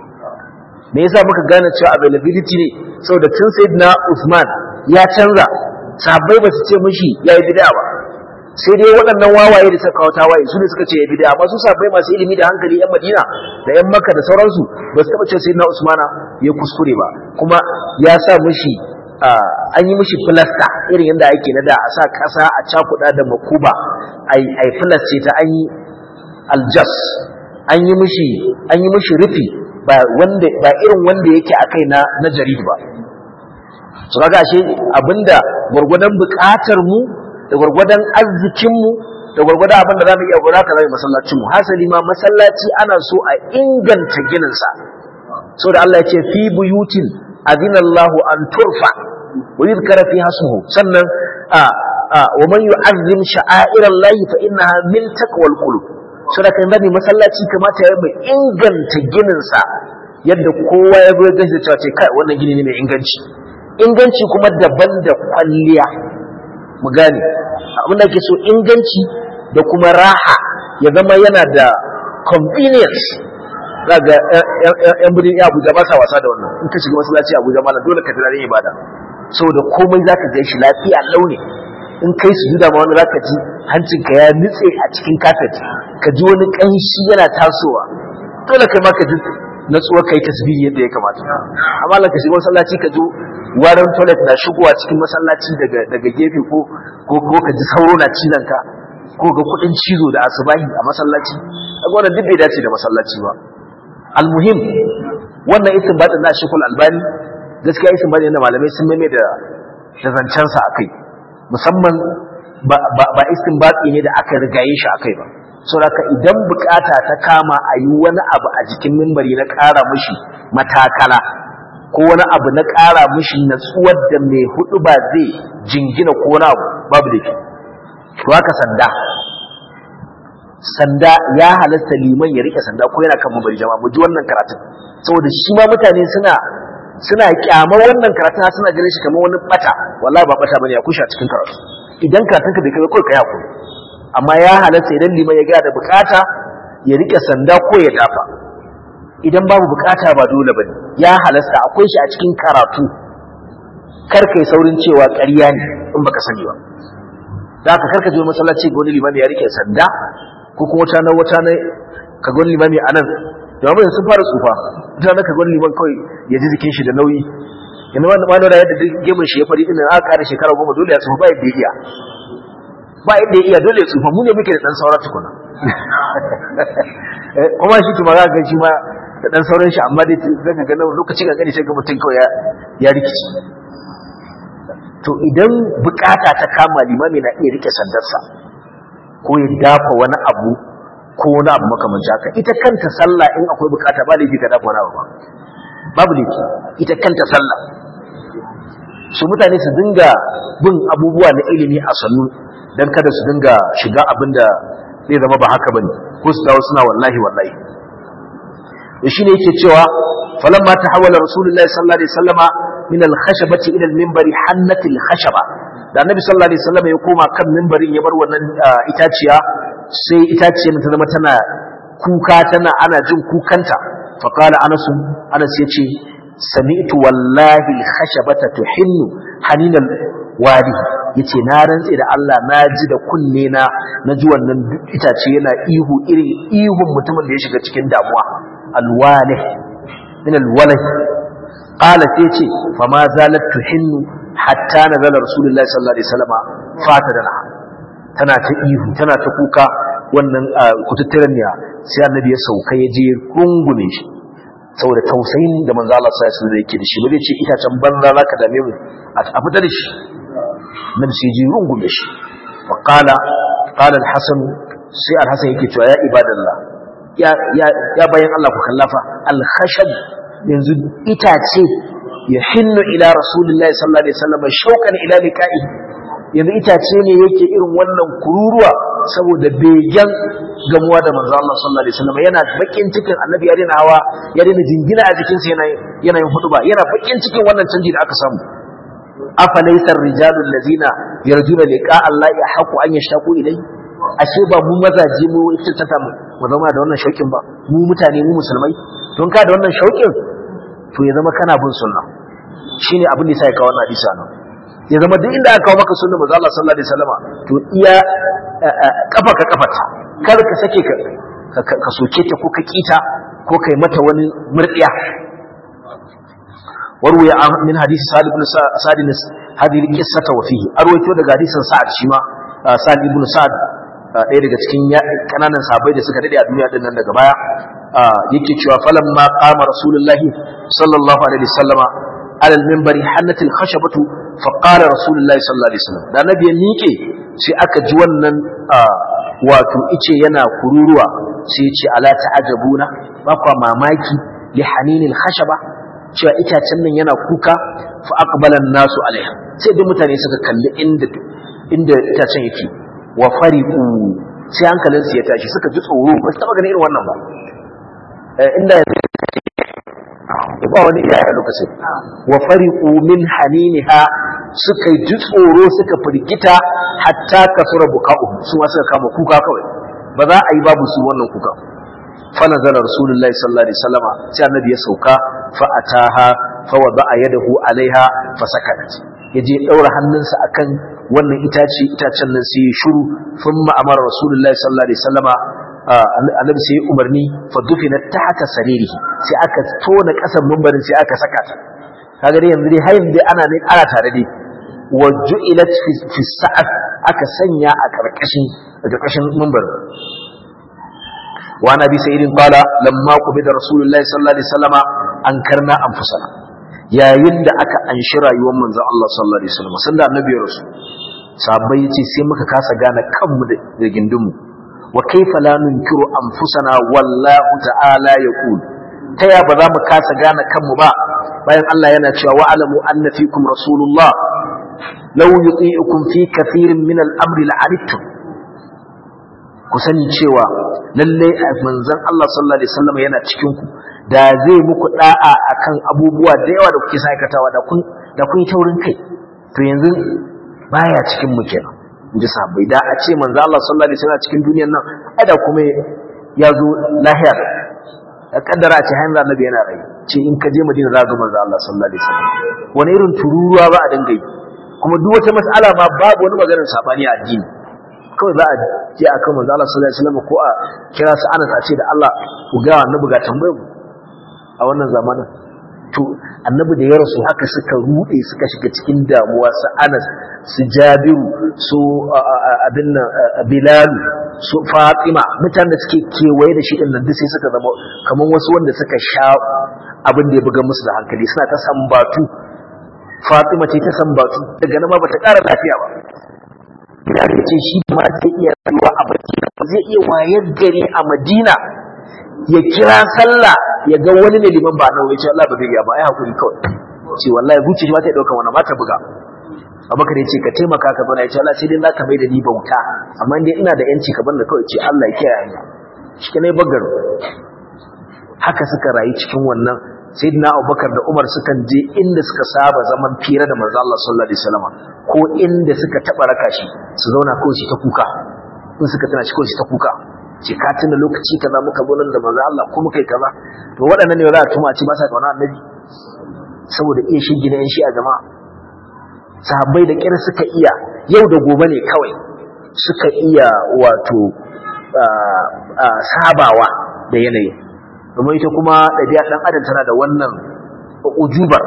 S1: me yasa muka gane cewa availability ne saboda tun sayyidina Usman ya canza sahabbai ba su ce mishi yayi bid'a ba sai dai waɗannan wawaye da suka kawo tawaye su ne suka ce yayi bid'a amma su sahabbai masu ilimi da hankali yan Madina da yan Makka da sauransu ba su taba ce sayyidina Usmana ya kuskure ba kuma ya sa mishi an yi mishi filasta irin yadda ake na da a sa ƙasa a cakuɗa da makuba a yi filaste ta an yi aljas an yi mishi an yi mishi rufi ba wanda ba irin wanda yake akai na na jarid ba so kaga ashe abinda gurgudan bukatar mu da gurgudan arzikin mu da gurgudan abinda zamu iya gura ka zai masallacin mu hasali ma masallaci ana so a inganta ginin sa so da Allah ya ce fi buyutin adinallahu an turfa wa yuzkara fiha ismuhu sannan a wa man yu'azzim sha'airallahi fa innaha min taqwal qulub saboda kan zani masallaci kamata ya mai inganta ginin sa yadda kowa ya zo ya gashi cewa ce kai wannan gini ne mai inganci inganci kuma daban da kwalliya mu gane abin da ke so inganci da kuma raha ya zama yana da convenience zaga yan birnin Abuja ba sa wasa da wannan in ka shiga masallaci Abuja malam dole ka tare ibada saboda komai zaka ga shi lafiya launi in kai su juda ma wani zaka ji hancinka ya nutse a cikin kafet ka ji wani kanshi yana tasowa dole kai ma ka ji natsuwa kai tasbihi yadda ya kamata amma la ka shiga masallaci ka ji warin toilet na shigowa cikin masallaci daga daga gefe ko ko ko ka ji sauro na cizon ka ko ga kudin cizo da asubahi a masallaci kaga wannan duk bai dace da masallaci ba almuhim wannan istinbatin na shekul albani gaskiya istinbatin da malamai sun mame da da zancensa akai musamman ba istinbati ne da aka rigaye shi akai ba saboda idan bukata ta kama a yi wani abu a jikin mimbari na ƙara mushi matakala ko wani abu na ƙara mushi natsuwar da mai hudu ba zai jingina ko wani abu babu da ke to haka sanda sanda ya halasta liman ya rike sanda ko yana kan mimbari jama'a mu ji wannan karatun saboda shi ma mutane suna suna kyamar wannan karatun suna ganin shi kamar wani bata wallahi ba bata bane ya kusha cikin karatu idan karatun ka bai kai kai kai hakuri amma ya halatta idan liman ya ga da bukata ya rike sanda ko ya dafa idan babu bukata ba dole bane ya halasta akwai shi a cikin karatu kar kai saurin cewa ƙarya ne in baka sani ba da haka karka je masallaci ga wani limami ya rike sanda ko kuma wata na wata na ka ga wani limami anan jama'a sun fara tsufa ita na ka ga wani liman kawai ya ji jikin shi da nauyi yana wani wani da yadda gemun shi ya fari din aka kare shekara goma dole ya tsufa ba yadda ya iya ba yadda ya iya dole ya tsufa mu ne muke da dan saura tukuna kuma shi kuma za ga shi ma da dan sauran shi amma dai zaka ga lokaci ga gani sai ga mutum kawai ya rikici to idan bukata ta kama limami na iya rike sandarsa ko ya dafa wani abu ko wani abu makamanci haka ita kanta sallah in akwai bukata ba laifi ka dafa wani abu ba babu laifi ita kanta sallah su mutane su dinga bin abubuwa na ilimi a sannu don kada su dinga shiga abin da zai zama ba haka bane ko su dawo suna wallahi wallahi da shine yake cewa falamma tahawala rasulullahi sallallahu alaihi wasallama min al-khashabati ila al-minbari hannat al-khashaba da annabi sallallahu alaihi wasallama ya koma kan minbarin ya bar wannan itaciya sai itaciyar ta zama tana kuka tana ana jin kukanta fa qala anas anas yace sami'tu wallahi al-khashabata tuhinnu haninal wadi yace na rantse da Allah na ji da kunne na na ji wannan itace yana ihu irin ihun mutumin da ya shiga cikin damuwa alwalih min alwalih qala sai ce fa ma zalat tuhinnu hatta nazala rasulullahi sallallahu alaihi wasallam fatadana tana ta ihu tana ta kuka wannan kututturen ne sai annabi ya sauka ya je rungume shi saboda tausayin da manzo Allah sallallahu alaihi wasallam yake da shi ba zai ce itacen banza zaka dame mu a fita da shi nan sai ji rungume shi wa qala qala al-hasan sai al-hasan yake cewa ya ibadallah ya ya ya bayan Allah ku kallafa al-khashab yanzu itace ya hinnu ila rasulillahi sallallahu alaihi wasallam shauqan ila liqa'i yanzu itace ne yake irin wannan kururuwa saboda begen gamuwa da manzo Allah sallallahu alaihi wasallam yana bakin cikin annabi ya dena hawa ya dena jingina a jikin sa yana yana yin hutuba yana bakin cikin wannan canji da aka samu afalaysa ar-rijalu allazina yarjuna liqa Allah ya haqu an yashtaqu ilai ashe ba mu mazaje mu iftata mu mu zama da wannan shaukin ba mu mutane mu musulmai don ka da wannan shaukin to ya zama kana bin sunna shine abin da yasa ya kawo wannan hadisi nan ya zama duk inda aka kawo maka sunna manzo Allah sallallahu alaihi wasallama to iya kafa ka kafata kar ka sake ka ka soke ta ko ka kita ko kai mata wani murdiya warwaya min hadisi Sa'd ibn Sa'd hadhihi al-qissata wa fihi arwaito daga hadisin Sa'd shi ma Sa'd ibn Sa'd ɗaya daga cikin kananan sahabbai da suka dade a duniya din nan daga baya yake cewa falamma qama rasulullahi sallallahu alaihi wasallama على المنبر حنت الخشبة فقال رسول الله صلى الله عليه وسلم da nabi ya miƙe sai aka ji wannan wato ice yana kururuwa sai ya ce ala ta'ajabuna ba kwa mamaki li haninil khashaba cewa itacen nan yana kuka fa aqbala nasu alaiha sai duk mutane suka kalli inda inda itacen yake wa fariqu sai hankalin su ya tashi suka ji tsoro ba su taba ganin irin wannan ba inda ba wani iyaye lokacin wa fariqu min haniniha suka ji tsoro suka firgita hatta kasura buka'u su ma suka kama kuka kawai ba za a yi babu su wannan kuka fa nazala rasulullahi sallallahu alaihi wasallama sai annabi ya sauka fa ataha fa wada'a yadahu alaiha fa sakat yaje daura hannunsa akan wannan itace itacen nan sai ya shiru thumma amara rasulullahi sallallahu alaihi wasallama annabi sai umarni fa dufina tahta saririhi sai aka tona kasan mimbarin sai aka saka ta kaga dai yanzu dai har yanzu ana ne ana tare dai wa ju'ilat fi sa'at aka sanya a karkashin a karkashin mimbarin wa nabi sayyidin qala lamma qubida rasulullahi sallallahu alaihi wasallama ankarna anfusana yayin da aka anshi rayuwar manzon Allah sallallahu alaihi wasallam sanda annabi ya rasu sahabbai yace sai muka kasa gane kanmu da gindinmu wa kaifa la nunkiru anfusana wallahu ta'ala yaqul ta ya ba za mu kasa gane kanmu ba bayan Allah yana cewa wa alamu anna fikum rasulullah law yuti'ukum fi kathirin min al-amri la'anittum ku sani cewa lalle manzon Allah sallallahu alaihi wasallam yana cikin ku da zai muku da'a akan abubuwa da yawa da kuke aikatawa da kun da kun taurin kai to yanzu baya cikin mu kenan inji sahabbai da a ce manzo Allah sallallahu alaihi wasallam cikin duniyar nan ada kuma ya zo lahiya da kaddara a ce hanyar annabi yana rai ce in ka je Madina za ga manzo Allah sallallahu alaihi wasallam wani irin tururuwa ba a dinga yi kuma duk wata mas'ala ma babu wani maganar sabani a addini kawai za a je akan manzo Allah sallallahu alaihi wasallam ko a kira su Anas a ce da Allah ku ga annabi ga tambayar a wannan zamanin to annabi da ya rasu haka suka rude suka shiga cikin damuwa su Anas su Jabiru su abin nan Bilal su Fatima mutanen da suke kewaye da shi din nan duk sai suka zama kaman wasu wanda suka sha abin da ya buga musu da hankali suna ta sambatu Fatima ce ta sambatu daga nan ma bata ƙara lafiya ba ya ce shi ma zai iya rayuwa a Madina zai iya wayar gari a Madina ya kira sallah ya ga wani ne liman ba nawa ya ce Allah ba zai iya ba ai hakuri kawai ce wallahi zuciya ma ta dauka wannan ba ta buga Abubakar ya ce ka taimaka ka bana ya ce Allah sai dai zaka mai da ni bauta amma dai ina da yanci ka banda kawai ce Allah ya kiyaye ni shi ne bagar haka suka rayu cikin wannan sayyidina Abubakar da Umar sukan je inda suka saba zaman fira da manzo Allah sallallahu alaihi wasallam ko inda suka taba raka shi su zauna kawai shi ta kuka in suka tana shi kawai shi ta kuka ce ka tuna lokaci kaza muka zo nan da manzo Allah ko muka yi kaza to waɗannan ne za a tuma a ce ba sa kauna annabi saboda iya shigi na yan shi a jama'a sahabbai da kyar suka iya yau da gobe ne kawai suka iya wato sabawa da yanayi domin ita kuma ɗabi'a ɗan adam tana da wannan ujubar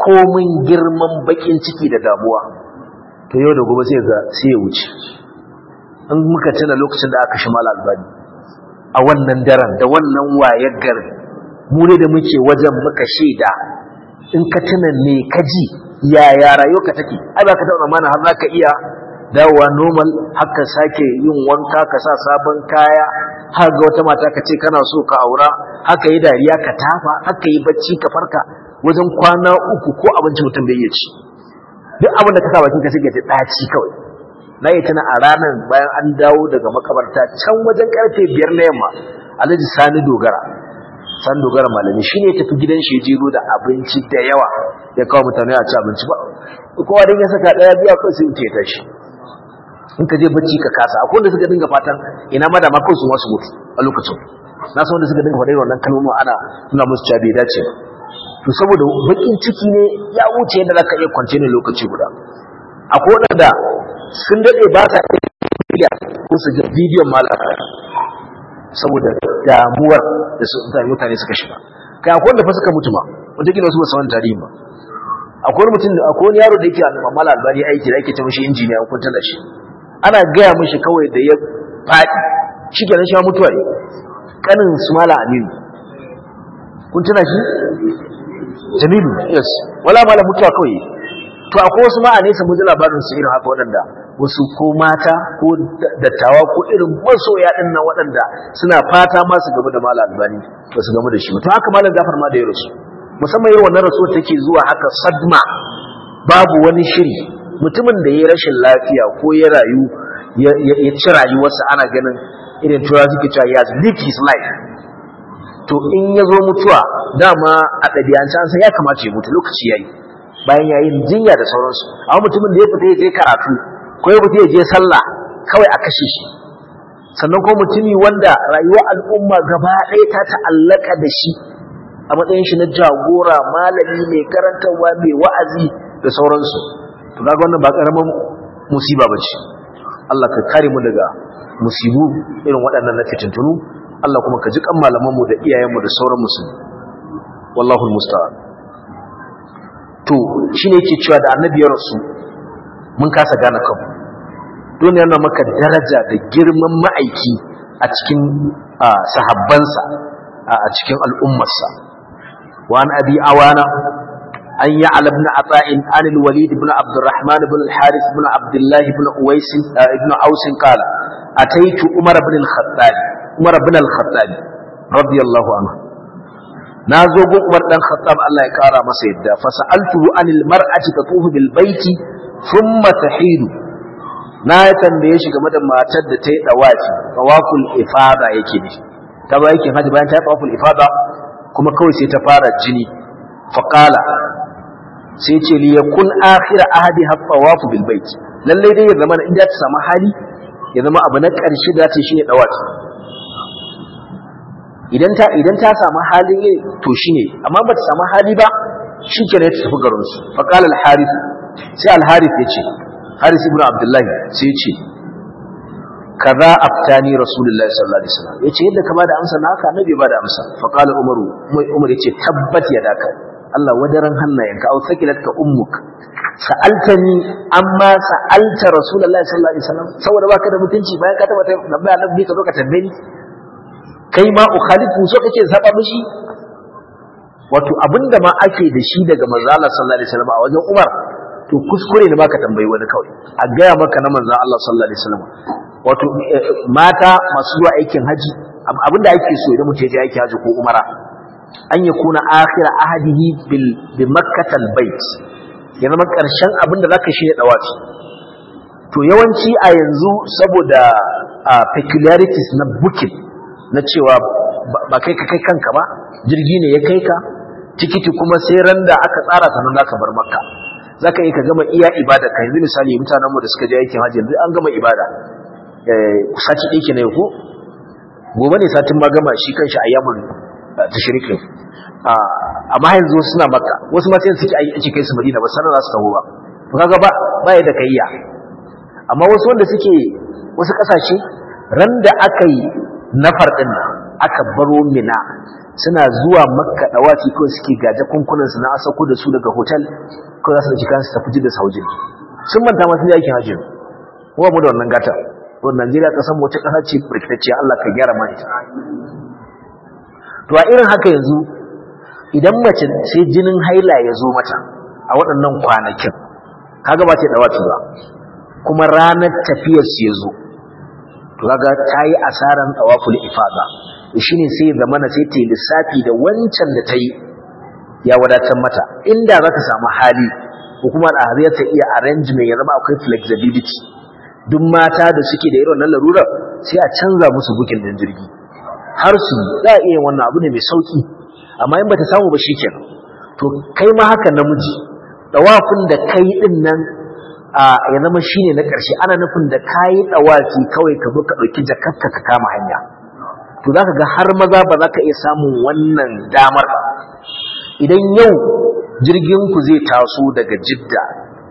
S1: komin girman bakin ciki da damuwa to yau da gobe sai ga sai ya wuce in muka tuna lokacin da aka shi mala albani a wannan daren da wannan wayar garin mu ne da muke wajen muka shaida in ka tuna me ka ji yaya rayuwarka take ai ba ka taɓa mana har za ka iya dawowa normal haka sake yin wanka ka sa sabon kaya har ga wata mata ka ce kana so ka aura haka yi dariya ka tafa haka yi bacci ka farka wajen kwana uku ko abinci mutum bai iya ci duk abin da ka sa bakin ka sai ka ji ɗaci kawai na yi tana a ranar bayan an dawo daga makabarta can wajen karfe biyar na yamma alhaji sani dogara sani dogara malami shi ne tafi gidan shi jiro da abinci da yawa ya kawo mutane a ci abinci ba kowa dan ya saka ɗaya biya kawai sai mutu ya tashi in ka je bacci ka kasa akwai wanda suka dinga fatan ina ma da ma kawai su masu mutu a lokacin na san wanda suka dinga faɗa wannan kalmomin ana nuna musu cewa bai dace ba to saboda bakin ciki ne ya wuce yadda zaka iya kwance ne lokaci guda akwai wanda sun dade ba sa iya ko su ga bidiyon malaka saboda damuwar da su da mutane suka shiga kai akwai wanda fa suka mutu ma wanda kila su ba san tarihi ba akwai mutum akwai wani yaro da yake a mala albani aiki da yake ta mishi injiniya an kunta da shi ana gaya mishi kawai da ya faɗi shi kenan shi mutuwa ne kanin su mala aminu kun tuna shi jamilu yes wala mala mutuwa kawai to akwai wasu ma a nesa mun ji labarin su irin haka waɗanda wasu ko mata ko dattawa ko irin masoya din nan waɗanda suna fata ma su gaba da mala albani ba su gaba da shi to haka malam gafar ma da ya rasu musamman irin wannan rasuwar take zuwa haka sadma babu wani shiri mutumin da ya rashin lafiya ko ya rayu ya ci rayuwarsa ana ganin irin tura suke cewa ya live his life to in ya zo mutuwa dama a ɗabi'ance an san ya kamata ya mutu lokaci ya yi bayan ya yi jinya da sauransu amma mutumin da ya fita ya je karatu ko ya fita ya je sallah kawai a kashe shi sannan kuma mutumi wanda rayuwar al'umma gaba ɗaya ta ta'allaka da shi a matsayin shi na jagora malami mai karantarwa mai wa'azi da sauransu to kaga wannan ba karaman musiba bace Allah ka kare mu daga musibu irin waɗannan na fitintunu Allah kuma ka ji kan malaman mu da iyayen mu da sauran musulmi wallahu almusta'an to shine yake cewa da annabi ya rasu mun kasa gane kanmu don yana maka daraja da girman ma'aiki a cikin sahabbansa a cikin al'ummarsa وعن أبي عوانة أن يعلى بن عطاء عن الوليد بن عبد الرحمن بن الحارث بن عبد الله بن أويس بن أوس قال أتيت عمر بن الخطاب عمر بن الخطاب رضي الله عنه نازو عمر بن الخطاب الله يكارى مسيدا فسألته عن المرأة تطوف بالبيت ثم تحيد na ya tambaye shi game da matar da ta yi dawafi tawaful ifada yake ne ta ba yake haji bayan ta yi tawaful ifada kuma kawai sai ta fara jini faƙala sai ce li yakun akhira ahadi hattawafu bil bait lalle dai ya zama in ta samu hali ya zama abu na ƙarshe da ta shine dawaki idan ta idan ta samu halin yi to shine amma ba ta samu hali ba shikenan ta tafi garin su faqala al harith sai al harith yace harith ibn abdullah sai yace kaza aftani rasulullahi sallallahu alaihi wasallam yace yadda ka bada amsa naka annabi bada amsa fa qala umaru umar yace tabbat yadaka Allah wadaran hannayenka au sakilatka ummuk sa'altani amma sa'alta rasulullahi sallallahu alaihi wasallam saboda baka da mutunci bayan ka taba tambaya annabi ka zo ka tambaye ni kai ma ukhalifu so kake saba mishi wato abinda ma ake da shi daga manzo Allah sallallahu alaihi wasallam a wajen Umar to kuskure ne baka tambayi wani kawai a gaya maka na manzo Allah sallallahu alaihi wasallam wato mata masu zuwa aikin haji abinda ake so idan mutum ya je aikin haji ko umara an ya kuna akhir ahadihi bil bi makkatal bait ya zama karshen abinda zaka shi ne dawafi to yawanci a yanzu saboda peculiarities na booking na cewa ba kai ka kai kanka ba jirgi ne ya kai ka tikiti kuma sai ran da aka tsara sannan zaka bar makka zaka yi ka gama iya ibada ka yanzu misali mutanenmu da suka je aikin haji yanzu an gama ibada sati ɗaya ke na yau gobe ne satin ma gama shi kan shi a yamun tashirikin amma yanzu suna maka wasu ma sai suke aiki kai su madina ba sanar za su taho ba to kaga ba ba da kayya amma wasu wanda suke wasu kasashe ran da aka yi nafar din nan aka baro mina suna zuwa makka dawaki ko suke gaje kunkunan su na asako da su daga hotel ko za su ci kansu tafi da saujin sun manta ma sun yi aikin hajji kuma mu da wannan gata to Najeriya kasan wata kasa ce birkitacciya Allah ka gyara mana ita to a irin haka yanzu idan mace sai jinin haila ya zo mata a waɗannan kwanakin kaga ba ce dawafi ba kuma ranar tafiyar su ya zo to kaga ta yi asaran tawaful ifada shine sai ya zamana sai ta yi lissafi da wancan da ta yi ya wadatar mata inda za ta samu hali hukumar ahariya ta iya arrangement ya zama akwai flexibility duk mata da suke da irin wannan larurar sai a canza musu bukin din jirgi har su za a iya wannan abu ne mai sauki amma in bata samu ba shikenan to kai ma haka namiji dawafin da kai din nan a ya zama shine na ƙarshe ana nufin da kayi dawafi kawai ka zo ka dauki jakarka ka kama hanya to zaka ga har maza ba za ka iya samun wannan damar idan yau jirgin ku zai taso daga jidda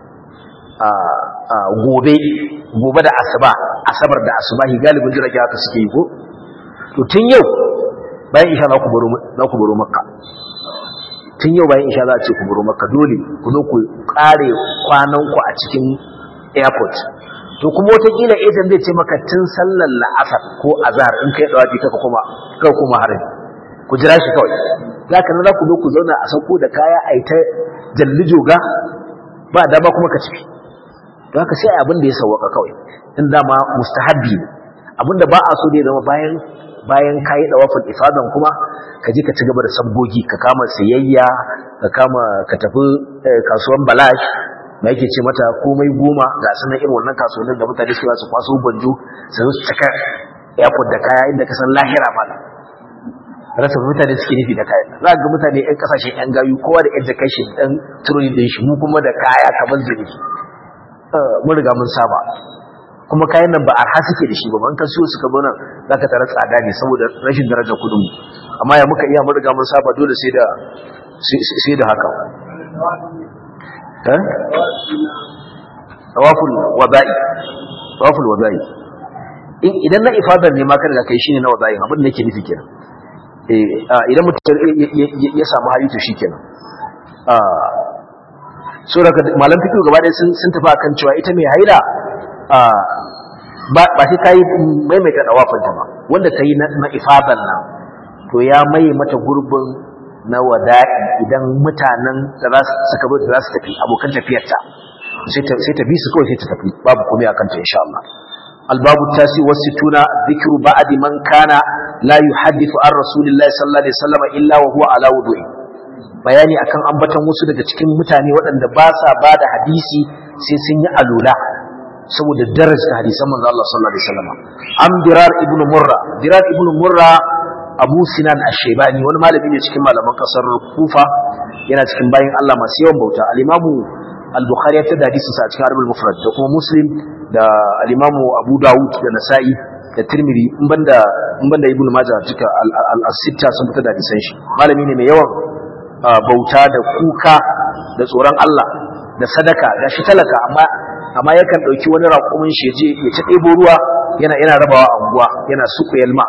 S1: gobe gobe da asuba asabar da asubahi galibin jirage haka suke yi ko to tun yau bayan isha za ku baro za ku baro makka tun yau bayan isha za a ce ku baro makka dole ku zo ku kare kwanan ku a cikin airport to kuma wataƙila ejan zai ce maka tun sallar la'asar ko azhar in kai dawafi kaka kuma kaka kuma harin ku jira shi kawai zaka nan za ku zo ku zauna a sauko da kaya a yi ta jalli joga ba dama kuma ka ciki don haka sai abin da ya sauwaka kawai in dama mustahabbi ne abin da ba a so da ya zama bayan bayan kayi dawafin ifadan kuma ka je ka ci gaba da sabgogi ka kama sayayya ka kama ka tafi kasuwan balash da yake ce mata komai goma ga sunan irin wannan kasuwannin da mutane su su kwaso banjo su zo su cika airport da kaya inda ka san lahira mala rasa mutane suke nufi da kayan za ga mutane yan kasashen yan gayu kowa da yan jakai shi dan turori din shi mu kuma da kaya kamar zuri mun riga mun saba kuma kayan nan ba arha suke da shi ba ban ka siyo suka zo nan zaka tara tsada ne saboda rashin darajar kudin mu amma ya muka iya mun riga mun saba dole sai da sai da haka eh tawaful wada'i tawaful wada'i idan na ifadar ne ma kada kai shine na wada'i abin da nake nufi kenan idan mutum ya samu hali to shi kenan so daga malam fikiru gaba ɗaya sun tafi akan cewa ita mai haila ba sai ta yi maimaita ɗawafinta ba wanda ta yi na ifadan nan to ya mai mata gurbin na wada'i idan mutanen da za su suka zo da za su tafi abokan tafiyarta sai ta bi su kawai sai ta tafi babu komai akan ta insha Allah الباب التاسع والستون ذكر بعد من كان لا يحدث عن رسول الله صلى الله عليه وسلم إلا وهو على وضوء bayani akan ambaton wasu daga cikin mutane waɗanda ba sa ba da hadisi sai sun yi alula saboda darajar hadisan manzo Allah sallallahu alaihi wasallam am dirar ibnu murra dirar ibnu murra abu sinan ash-shaybani wani malami ne cikin malaman kasar kufa yana cikin bayin Allah masu yawan bauta al-imamu al-bukhari ya tada hadisin sa a cikin arbul mufrad da kuma muslim da al-imamu abu dawud da nasa'i da tirmidhi in banda in banda ibnu majah duka al-sitta sun fitar da hadisan shi malami ne mai yawan bauta da kuka da tsoron Allah da sadaka da shi talaka amma amma yakan dauki wani raƙumin shi je ya ta ɗebo ruwa yana yana rabawa a unguwa yana suku yalma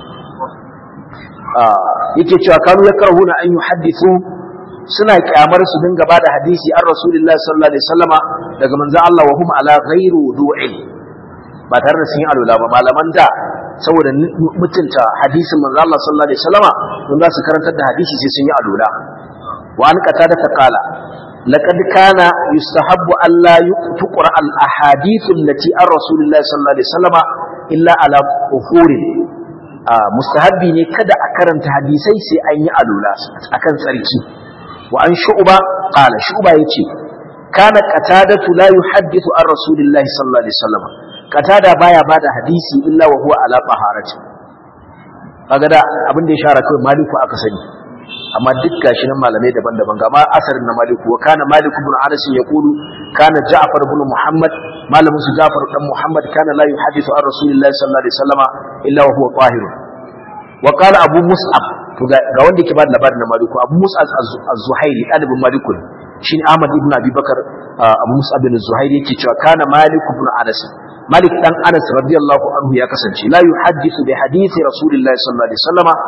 S1: yake cewa kanu yakrahuna an yuhaddithu suna kyamar su dinga bada hadisi an rasulullahi sallallahu alaihi wasallama daga manzon Allah wa hum ala ghairu wudu'in ba tare da sun yi alula ba malaman da saboda mutunta hadisin manzon Allah sallallahu alaihi wasallama don za su karantar da hadisi sai sun yi alula wa an qatada ta qala laqad kana yustahabbu alla tuqra al ahadith allati an rasulullahi sallallahu alaihi wasallama illa ala uhurin mustahabbi ne kada a karanta hadisai sai an yi alula akan tsarki wa an shu'ba qala shu'ba yace kana qatadatu la yuhaddithu an rasulillahi sallallahu alaihi wasallam qatada baya bada hadisi illa wa huwa ala taharati kaga da abin da ya shara kai maliku aka sani amma duk gashi nan malamai daban-daban ga ma asarin na maliku wa kana maliku ibn anas yaqulu kana ja'far ibn muhammad malamin su ja'far dan muhammad kana la yuhaddithu an rasulillahi sallallahu alaihi wasallam illa wa huwa tahir wa qala abu mus'ab to ga wanda yake ba da labarin na maliku abu mus'ab az-zuhairi dalibin maliku shine ahmad ibn abi bakar abu mus'ab ibn zuhairi yake cewa kana maliku ibn anas malik dan anas radiyallahu anhu ya kasance la yuhaddithu bi hadithi rasulillahi sallallahu alaihi wasallama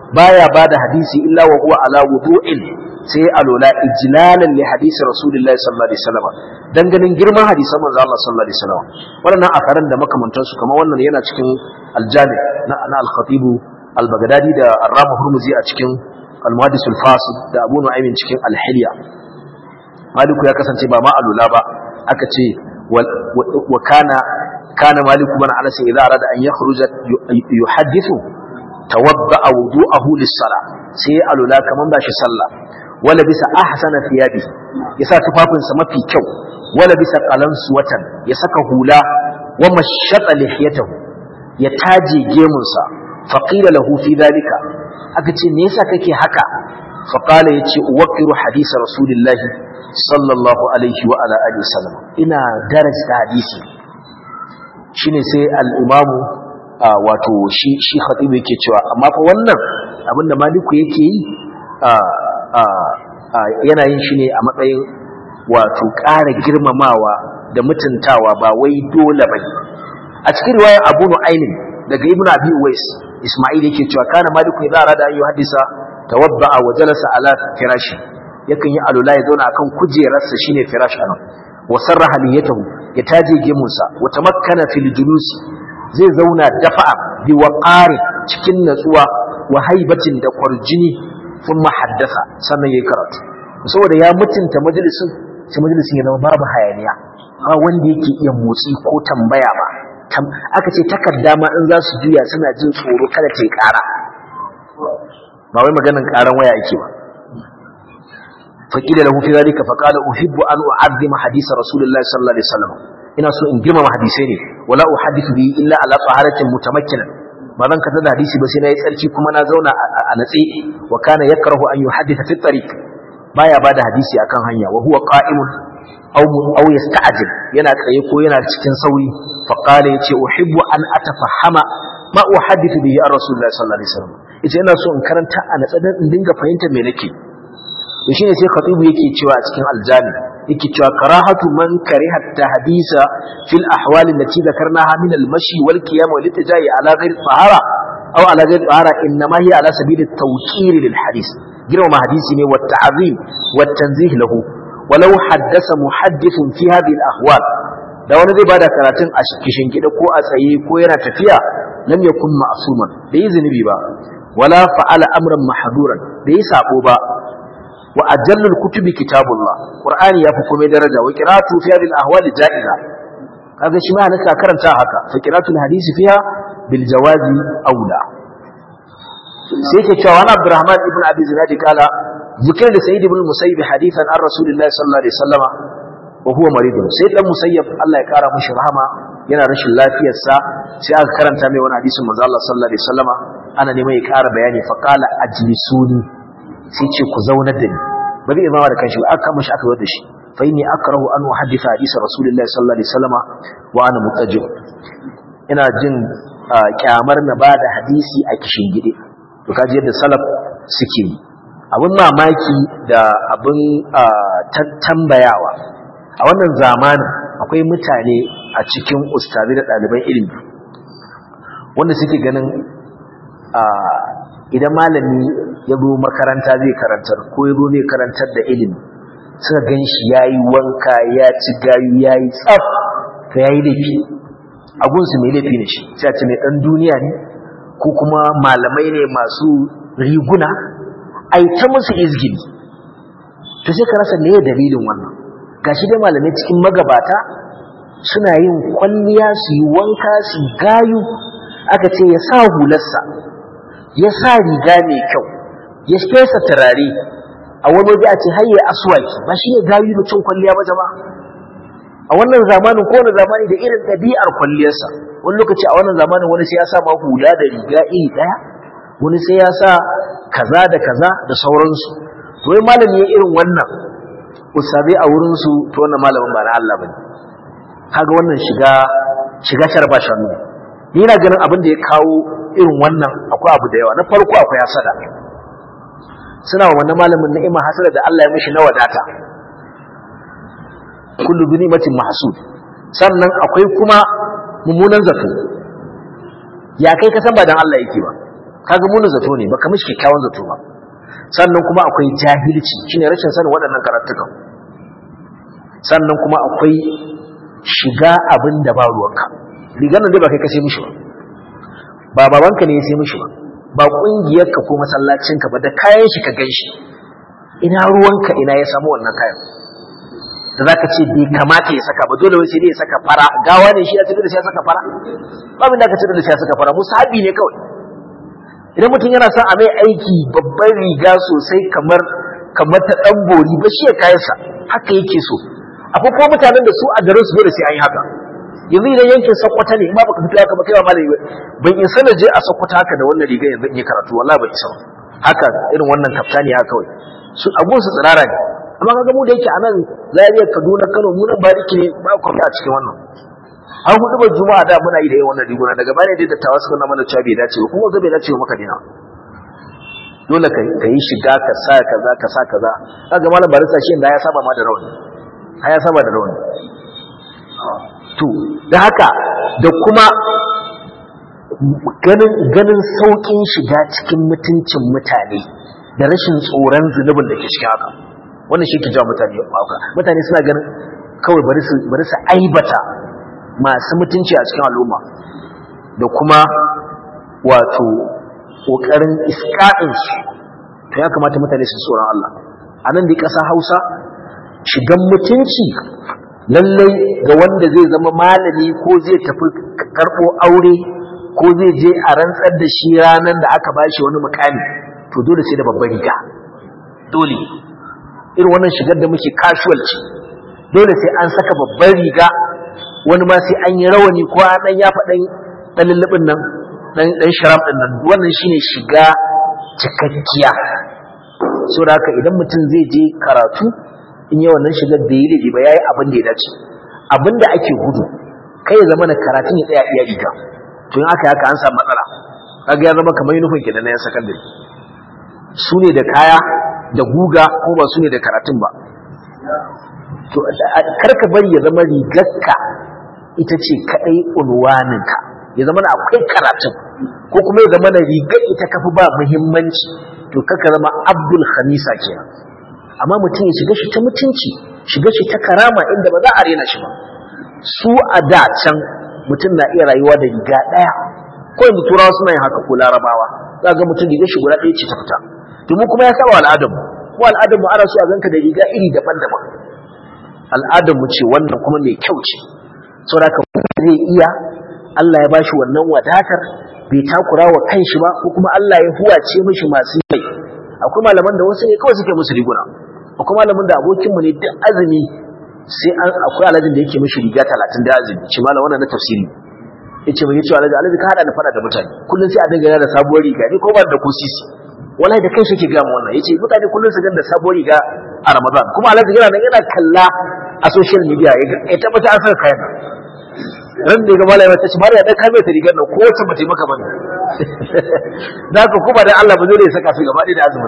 S1: baya bada hadisi illa wa huwa ala wudu'in sai alola ijlalan li hadisi rasulullahi sallallahu alaihi wasallam dan ganin girman hadisan manzo Allah sallallahu alaihi wasallam wannan akaran da makamantansu kamar wannan yana cikin aljami na na al-khatib al-baghdadi da ar-ramu hurmuzi a cikin al-muhaddis al-fasid da abu nu'aym cikin al-hilya maliku ya kasance ba ma alula ba aka ce wa kana kana maliku man anas idza arada an yakhruja yuhaddithu tawadda wudu'ahu lis-salah sai alula kaman ba shi sallah wala bisa ahsana thiyabi yasa tufafinsa mafi kyau wala bisa qalansu watan ya saka hula wa mashata lihiyatahu ya taje gemunsa faqila lahu fi dhalika aka ce me yasa kake haka faqala yace uwaqiru hadisa rasulillah sallallahu alaihi wa ala alihi wasallam ina darasta hadisi shine sai al-imam wato shi shi khatib yake cewa amma fa wannan abinda maliku yake yi yana yin shi ne a matsayin wato ƙara girmamawa da mutuntawa ba wai dole bane a cikin riwayar Abu Nu'aym daga Ibn Abi Uwais Isma'il yake cewa kana Malik idza arada an yuhaddisa tawadda'a wa jalasa ala firashi yakan yi alula ya zauna akan kujerarsa shine firash anan wa sarraha liyatahu ya taje gemunsa wa tamakkana fil julus zai zauna dafa'a bi waqari cikin natsuwa wa haibatin da kwarjini sun haddasa sannan yayi karatu saboda ya mutunta majalisin sai majalisin ya zama babu hayaniya ba wanda yake iya motsi ko tambaya ba aka ce takarda ma in za su juya suna jin tsoro kada ta yi ƙara ba wai maganin ƙaran waya yake ba faƙila lahu fi zalika faqala uhibbu an u'azzima hadisa rasulullahi sallallahu alaihi wasallam ina so in girmama hadisai ne wala uhaddithu bi illa ala taharatin mutamakkinan ba zan kasa da hadisi ba sai na yi tsarki kuma na zauna a natse wa kana yakrahu an yuhadditha fi tariq baya bada hadisi akan hanya wa huwa qa'imun aw aw yasta'jil yana tsaye ko yana cikin sauri fa qala yace uhibbu an atafahama ma uhaddithu bihi ar rasulullahi sallallahu alaihi wasallam yace ina so in karanta a natsa dan in dinga fahimtar me nake to shine sai khatibu yake cewa a cikin aljami yake cewa karahatu man kariha tahdisa fil ahwal allati dhakarnaha min al mashi wal qiyam wal itijai ala ghairi tahara aw ala ghairi tahara inma hiya ala sabil at tawqir lil hadith girma hadisi ne wa ta'zim wa tanzih lahu walau haddasa muhaddithun fi hadhihi al ahwal da wani zai bada karatun a kishin gida ko a tsaye ko yana tafiya lam yakun ma'suman da yi zunubi ba wala fa'ala amran mahduran da yi sabo ba wa ajallul kutubi kitabullah qur'ani yafi komai daraja wa qira'atu fi hadhihi al-ahwal ja'iza kaga shi ma naka karanta haka fa qira'atul hadisi fiha bil jawazi aula sai ke cewa wani abdurrahman ibn abi zinad kala zikir da sayyid ibn musayyib hadithan an rasulillahi sallallahu alaihi wasallama wa huwa marid sai dan musayyib Allah ya kara mishi rahama yana rashin lafiyar sa sai aka karanta mai wani hadisin manzo Allah sallallahu alaihi wasallama ana neman ya kara bayani fa qala ajlisuni sai ce ku zaunar da ni ba zai zama da kanshi ba aka mashi aka zo da shi fa inni akrahu an uhaddisa hadisa rasulullahi sallallahu alaihi wasallama wa ana mutajib ina jin kyamar na bada hadisi a kishin gide to kaji yadda salaf suke yi abin mamaki da abin tambayawa a wannan zamanin akwai mutane a cikin ustazi da ɗaliban ilimi wanda suke ganin idan malami ya zo makaranta zai karantar ko ya zo zai karantar da ilimi suka gan shi ya yi wanka ya ci gayu ya yi tsaf to ya yi laifi agunsu mai laifi ne shi sai ce mai ɗan duniya ne ko kuma malamai ne masu riguna a yi ta musu izgili to sai ka rasa meye dalilin wannan gashi dai malamai cikin magabata suna yin kwalliya su yi wanka su gayu aka ce ya sa hularsa ya sa riga mai kyau ya fesa turare a wani waje a ce hayye aswaki ba shi ne gayu da cin kwalliya ba jama a wannan zamanin ko wani zamani da irin ɗabi'ar kwalliyarsa wani lokaci a wannan zamanin wani sai ya sa ma hula da riga iri ɗaya wani sai ya sa kaza da kaza da sauransu to wai malami ya irin wannan usabe a wurinsu to wannan malamin ba na Allah bane kaga wannan shiga shiga sharba shanu ni ina ganin abin da ya kawo irin wannan akwai abu da yawa na farko akwai hasada suna wa wannan malamin ni'ima hasada da Allah ya mishi na wadata kullu bi ni'matin mahsud sannan akwai kuma mummunan zato ya kai ka san ba dan Allah yake ba kaga munin zato ne baka mishi kyakkyawan zato ba sannan kuma akwai jahilci shine rashin sanin waɗannan karatukan sannan kuma akwai shiga abin da ba ruwanka rigar nan dai ba kai ka sai mishi ba ba babanka ne ya sai mishi ba ba ƙungiyarka ko masallacinka ba da kayan shi ka gan shi ina ruwanka ina ya samu wannan kayan da za ka ce bai kamata ya saka ba dole wai sai dai ya saka fara gawa ne shi ya cikin da shi ya saka fara babin da ka cikin da shi ya saka fara musabi ne kawai idan mutum yana son a mai aiki babban riga sosai kamar kamar ta dan bori ba shi ya kayansa haka yake so akwai kuma mutanen da su a garin su dole sai an yi haka yanzu idan yankin sakwata ne ma baka fito haka ba kai ba malami ba ban in sana je a sakwata haka da wannan riga yanzu in yi karatu wallahi ba isa haka irin wannan kaftani haka kawai su abun su tsirara ne amma kaga mu da yake a nan Zaria Kaduna Kano mu nan bariki ne ba ku a cikin wannan an hudu ba juma'a da muna yi da yawan wannan riguna daga baya dai dattawa suka na mana cewa bai dace ba kuma ga bai dace ba maka dina dole ka ka yi shiga ka sa kaza ka sa kaza kaga malam barisa shi da ya saba ma da rawani ha ya saba da rawani to da haka da kuma ganin ganin saukin shiga cikin mutuncin mutane da rashin tsoron zunubin da ke cikin haka wannan shi ke jawo mutane haka mutane suna ganin kawai bari su bari su aibata masu mutunci a cikin al'umma da kuma wato kokarin iska'in su to ya kamata mutane su tsoron Allah a nan da ƙasa Hausa shigan mutunci lallai ga wanda zai zama malami ko zai tafi karɓo aure ko zai je a rantsar da shi ranar da aka bashi wani mukami to dole sai da babbar riga dole irin wannan shigar da muke casual ce dole sai an saka babbar riga wani ma sai an yi rawani ko an dan yafa dan dan lullubin nan dan dan sharam din nan wannan shine shiga cikakkiya saboda haka idan mutum zai je karatu in yi wannan shigar da yi laifi ba yayi abin da ya dace abin da ake gudu kai ya zama na karatun ya tsaya iya riga to in aka haka an samu matsala kaga ya zama kamar yunifin kenan na yan sakandare su ne da kaya da guga ko ba su ne da karatun ba to karka bari ya zama rigarka ita ce kadai unwaninka ya zama na akwai karatun ko kuma ya zama na rigar ita kafi ba muhimmanci to kaka zama abdul khamisa kenan amma mutum ya shiga shi ta mutunci shiga shi ta karama inda ba za a rena shi ba su a da can mutum na iya rayuwa da riga ɗaya ko yanzu turawa suna yin haka ko larabawa za ga mutum riga shi guda ɗaya ce ta fita domin kuma ya saba al'adar mu ko al'adar mu ana so a ganka da riga iri daban-daban al'adar mu ce wannan kuma mai kyau ce saboda ka zai iya Allah ya bashi wannan wadatar bai takura wa kanshi ba ko kuma Allah ya huwace mishi masu yi akwai malaman da wasu ne kawai suke musu riguna akwai malamin da abokinmu ne duk azumi sai an akwai alajin da yake mishi riga talatin da azumi ce malam wannan na tafsiri yace mai yace alaji alaji ka hada da fada da mutane kullun sai a dinga yana da sabuwar riga ni ko ba da ko sisi wallahi da kai yake ga mu wannan yace mutane kullun su ganda sabuwar riga a Ramadan kuma alaji yana nan yana kalla a social media ya tabbata an saka kayan ran da ga malama ta ce mariya dan kame ta rigar nan ko wacce ba ta maka bane da ka kuma dan Allah ba zai ya saka su gaba da azumin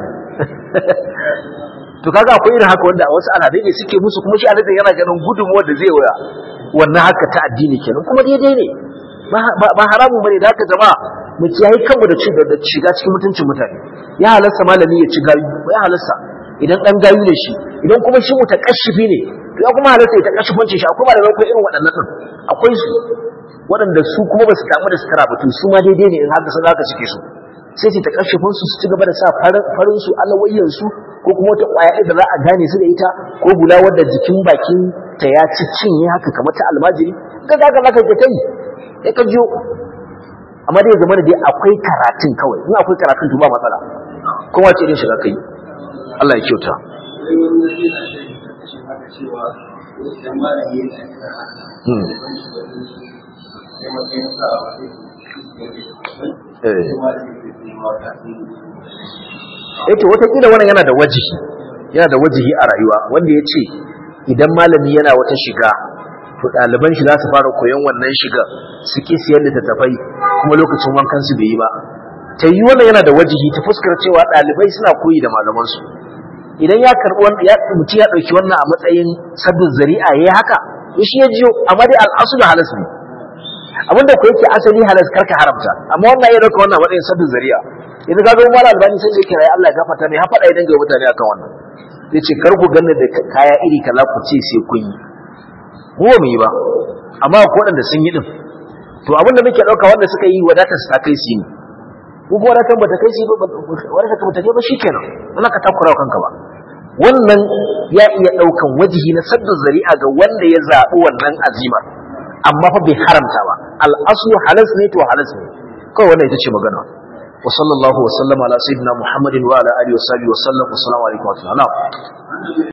S1: to kaga akwai irin haka wanda a wasu al'adai ne suke musu kuma shi al'adai yana ganin gudunmuwar da zai waya wannan haka ta addini kenan kuma daidai ne ba haramun bane da haka jama'a mu kiyaye kanmu da ci da shiga cikin mutuncin mutane ya halasta malami ya ci gayu ya halasta idan dan gayu ne shi idan kuma shi mutakashifi ne to ya kuma halasta ya takashifancin shi akwai malamai ko irin waɗannan din akwai su waɗanda su kuma ba su damu da sutura ba to su ma daidai ne in haka sun haka suke so sai su takashifin su su ci gaba da sa farin su alawayyan su ko kuma wata ƙwaya da za a gane su da ita ko gula wadda jikin bakin ta ya ci cinye haka kamar ta almajiri ga ga ga ka ta yi sai ka jiyo amma dai zama da dai akwai karatun kawai in akwai karatun to ba matsala kowa ce irin shiga kai Allah ya kyauta Yake watakila wannan yana da wajihi yana da wajihi a rayuwa wanda ya ce idan malami yana wata shiga to ɗaliban shi za su fara koyon wannan shiga su ƙi siyar da tattafai kuma lokacin wankan su bai yi ba ta yi wannan yana da wajihi ta fuskar cewa ɗalibai suna koyi da malamansu idan ya karɓi wani ya mutum ya ɗauki wannan a matsayin sabbin zari'a ya yi haka to shi ya jiyo amma dai al'asu da halas ne abinda ku yake asali halas karka haramta amma wannan ya dauka wannan matsayin sabbin zari'a idan ka ga mala albani sai yake rai Allah ya gafarta mai hafa da idan ga mutane akan wannan zai ce kar ku ganna da kaya iri kaza ku ce sai kun yi mu ba mu yi ba amma ko waɗanda sun yi din to abinda muke dauka wanda suka yi wadatar su ta kai su ne ko kuma wadatar bata kai su ba wadatar bata kai ba shikenan wannan ka takura kanka ba wannan ya iya daukan wajihi na sadda zari'a ga wanda ya zaɓi wannan azimar amma fa bai haramta ba al'asu halas ne to halas ne kawai wannan ita ce magana wa sallallahu wa sallama ala sayyidina muhammadin wa ala alihi wa sahbihi wa sallam assalamu alaikum wa rahmatullahi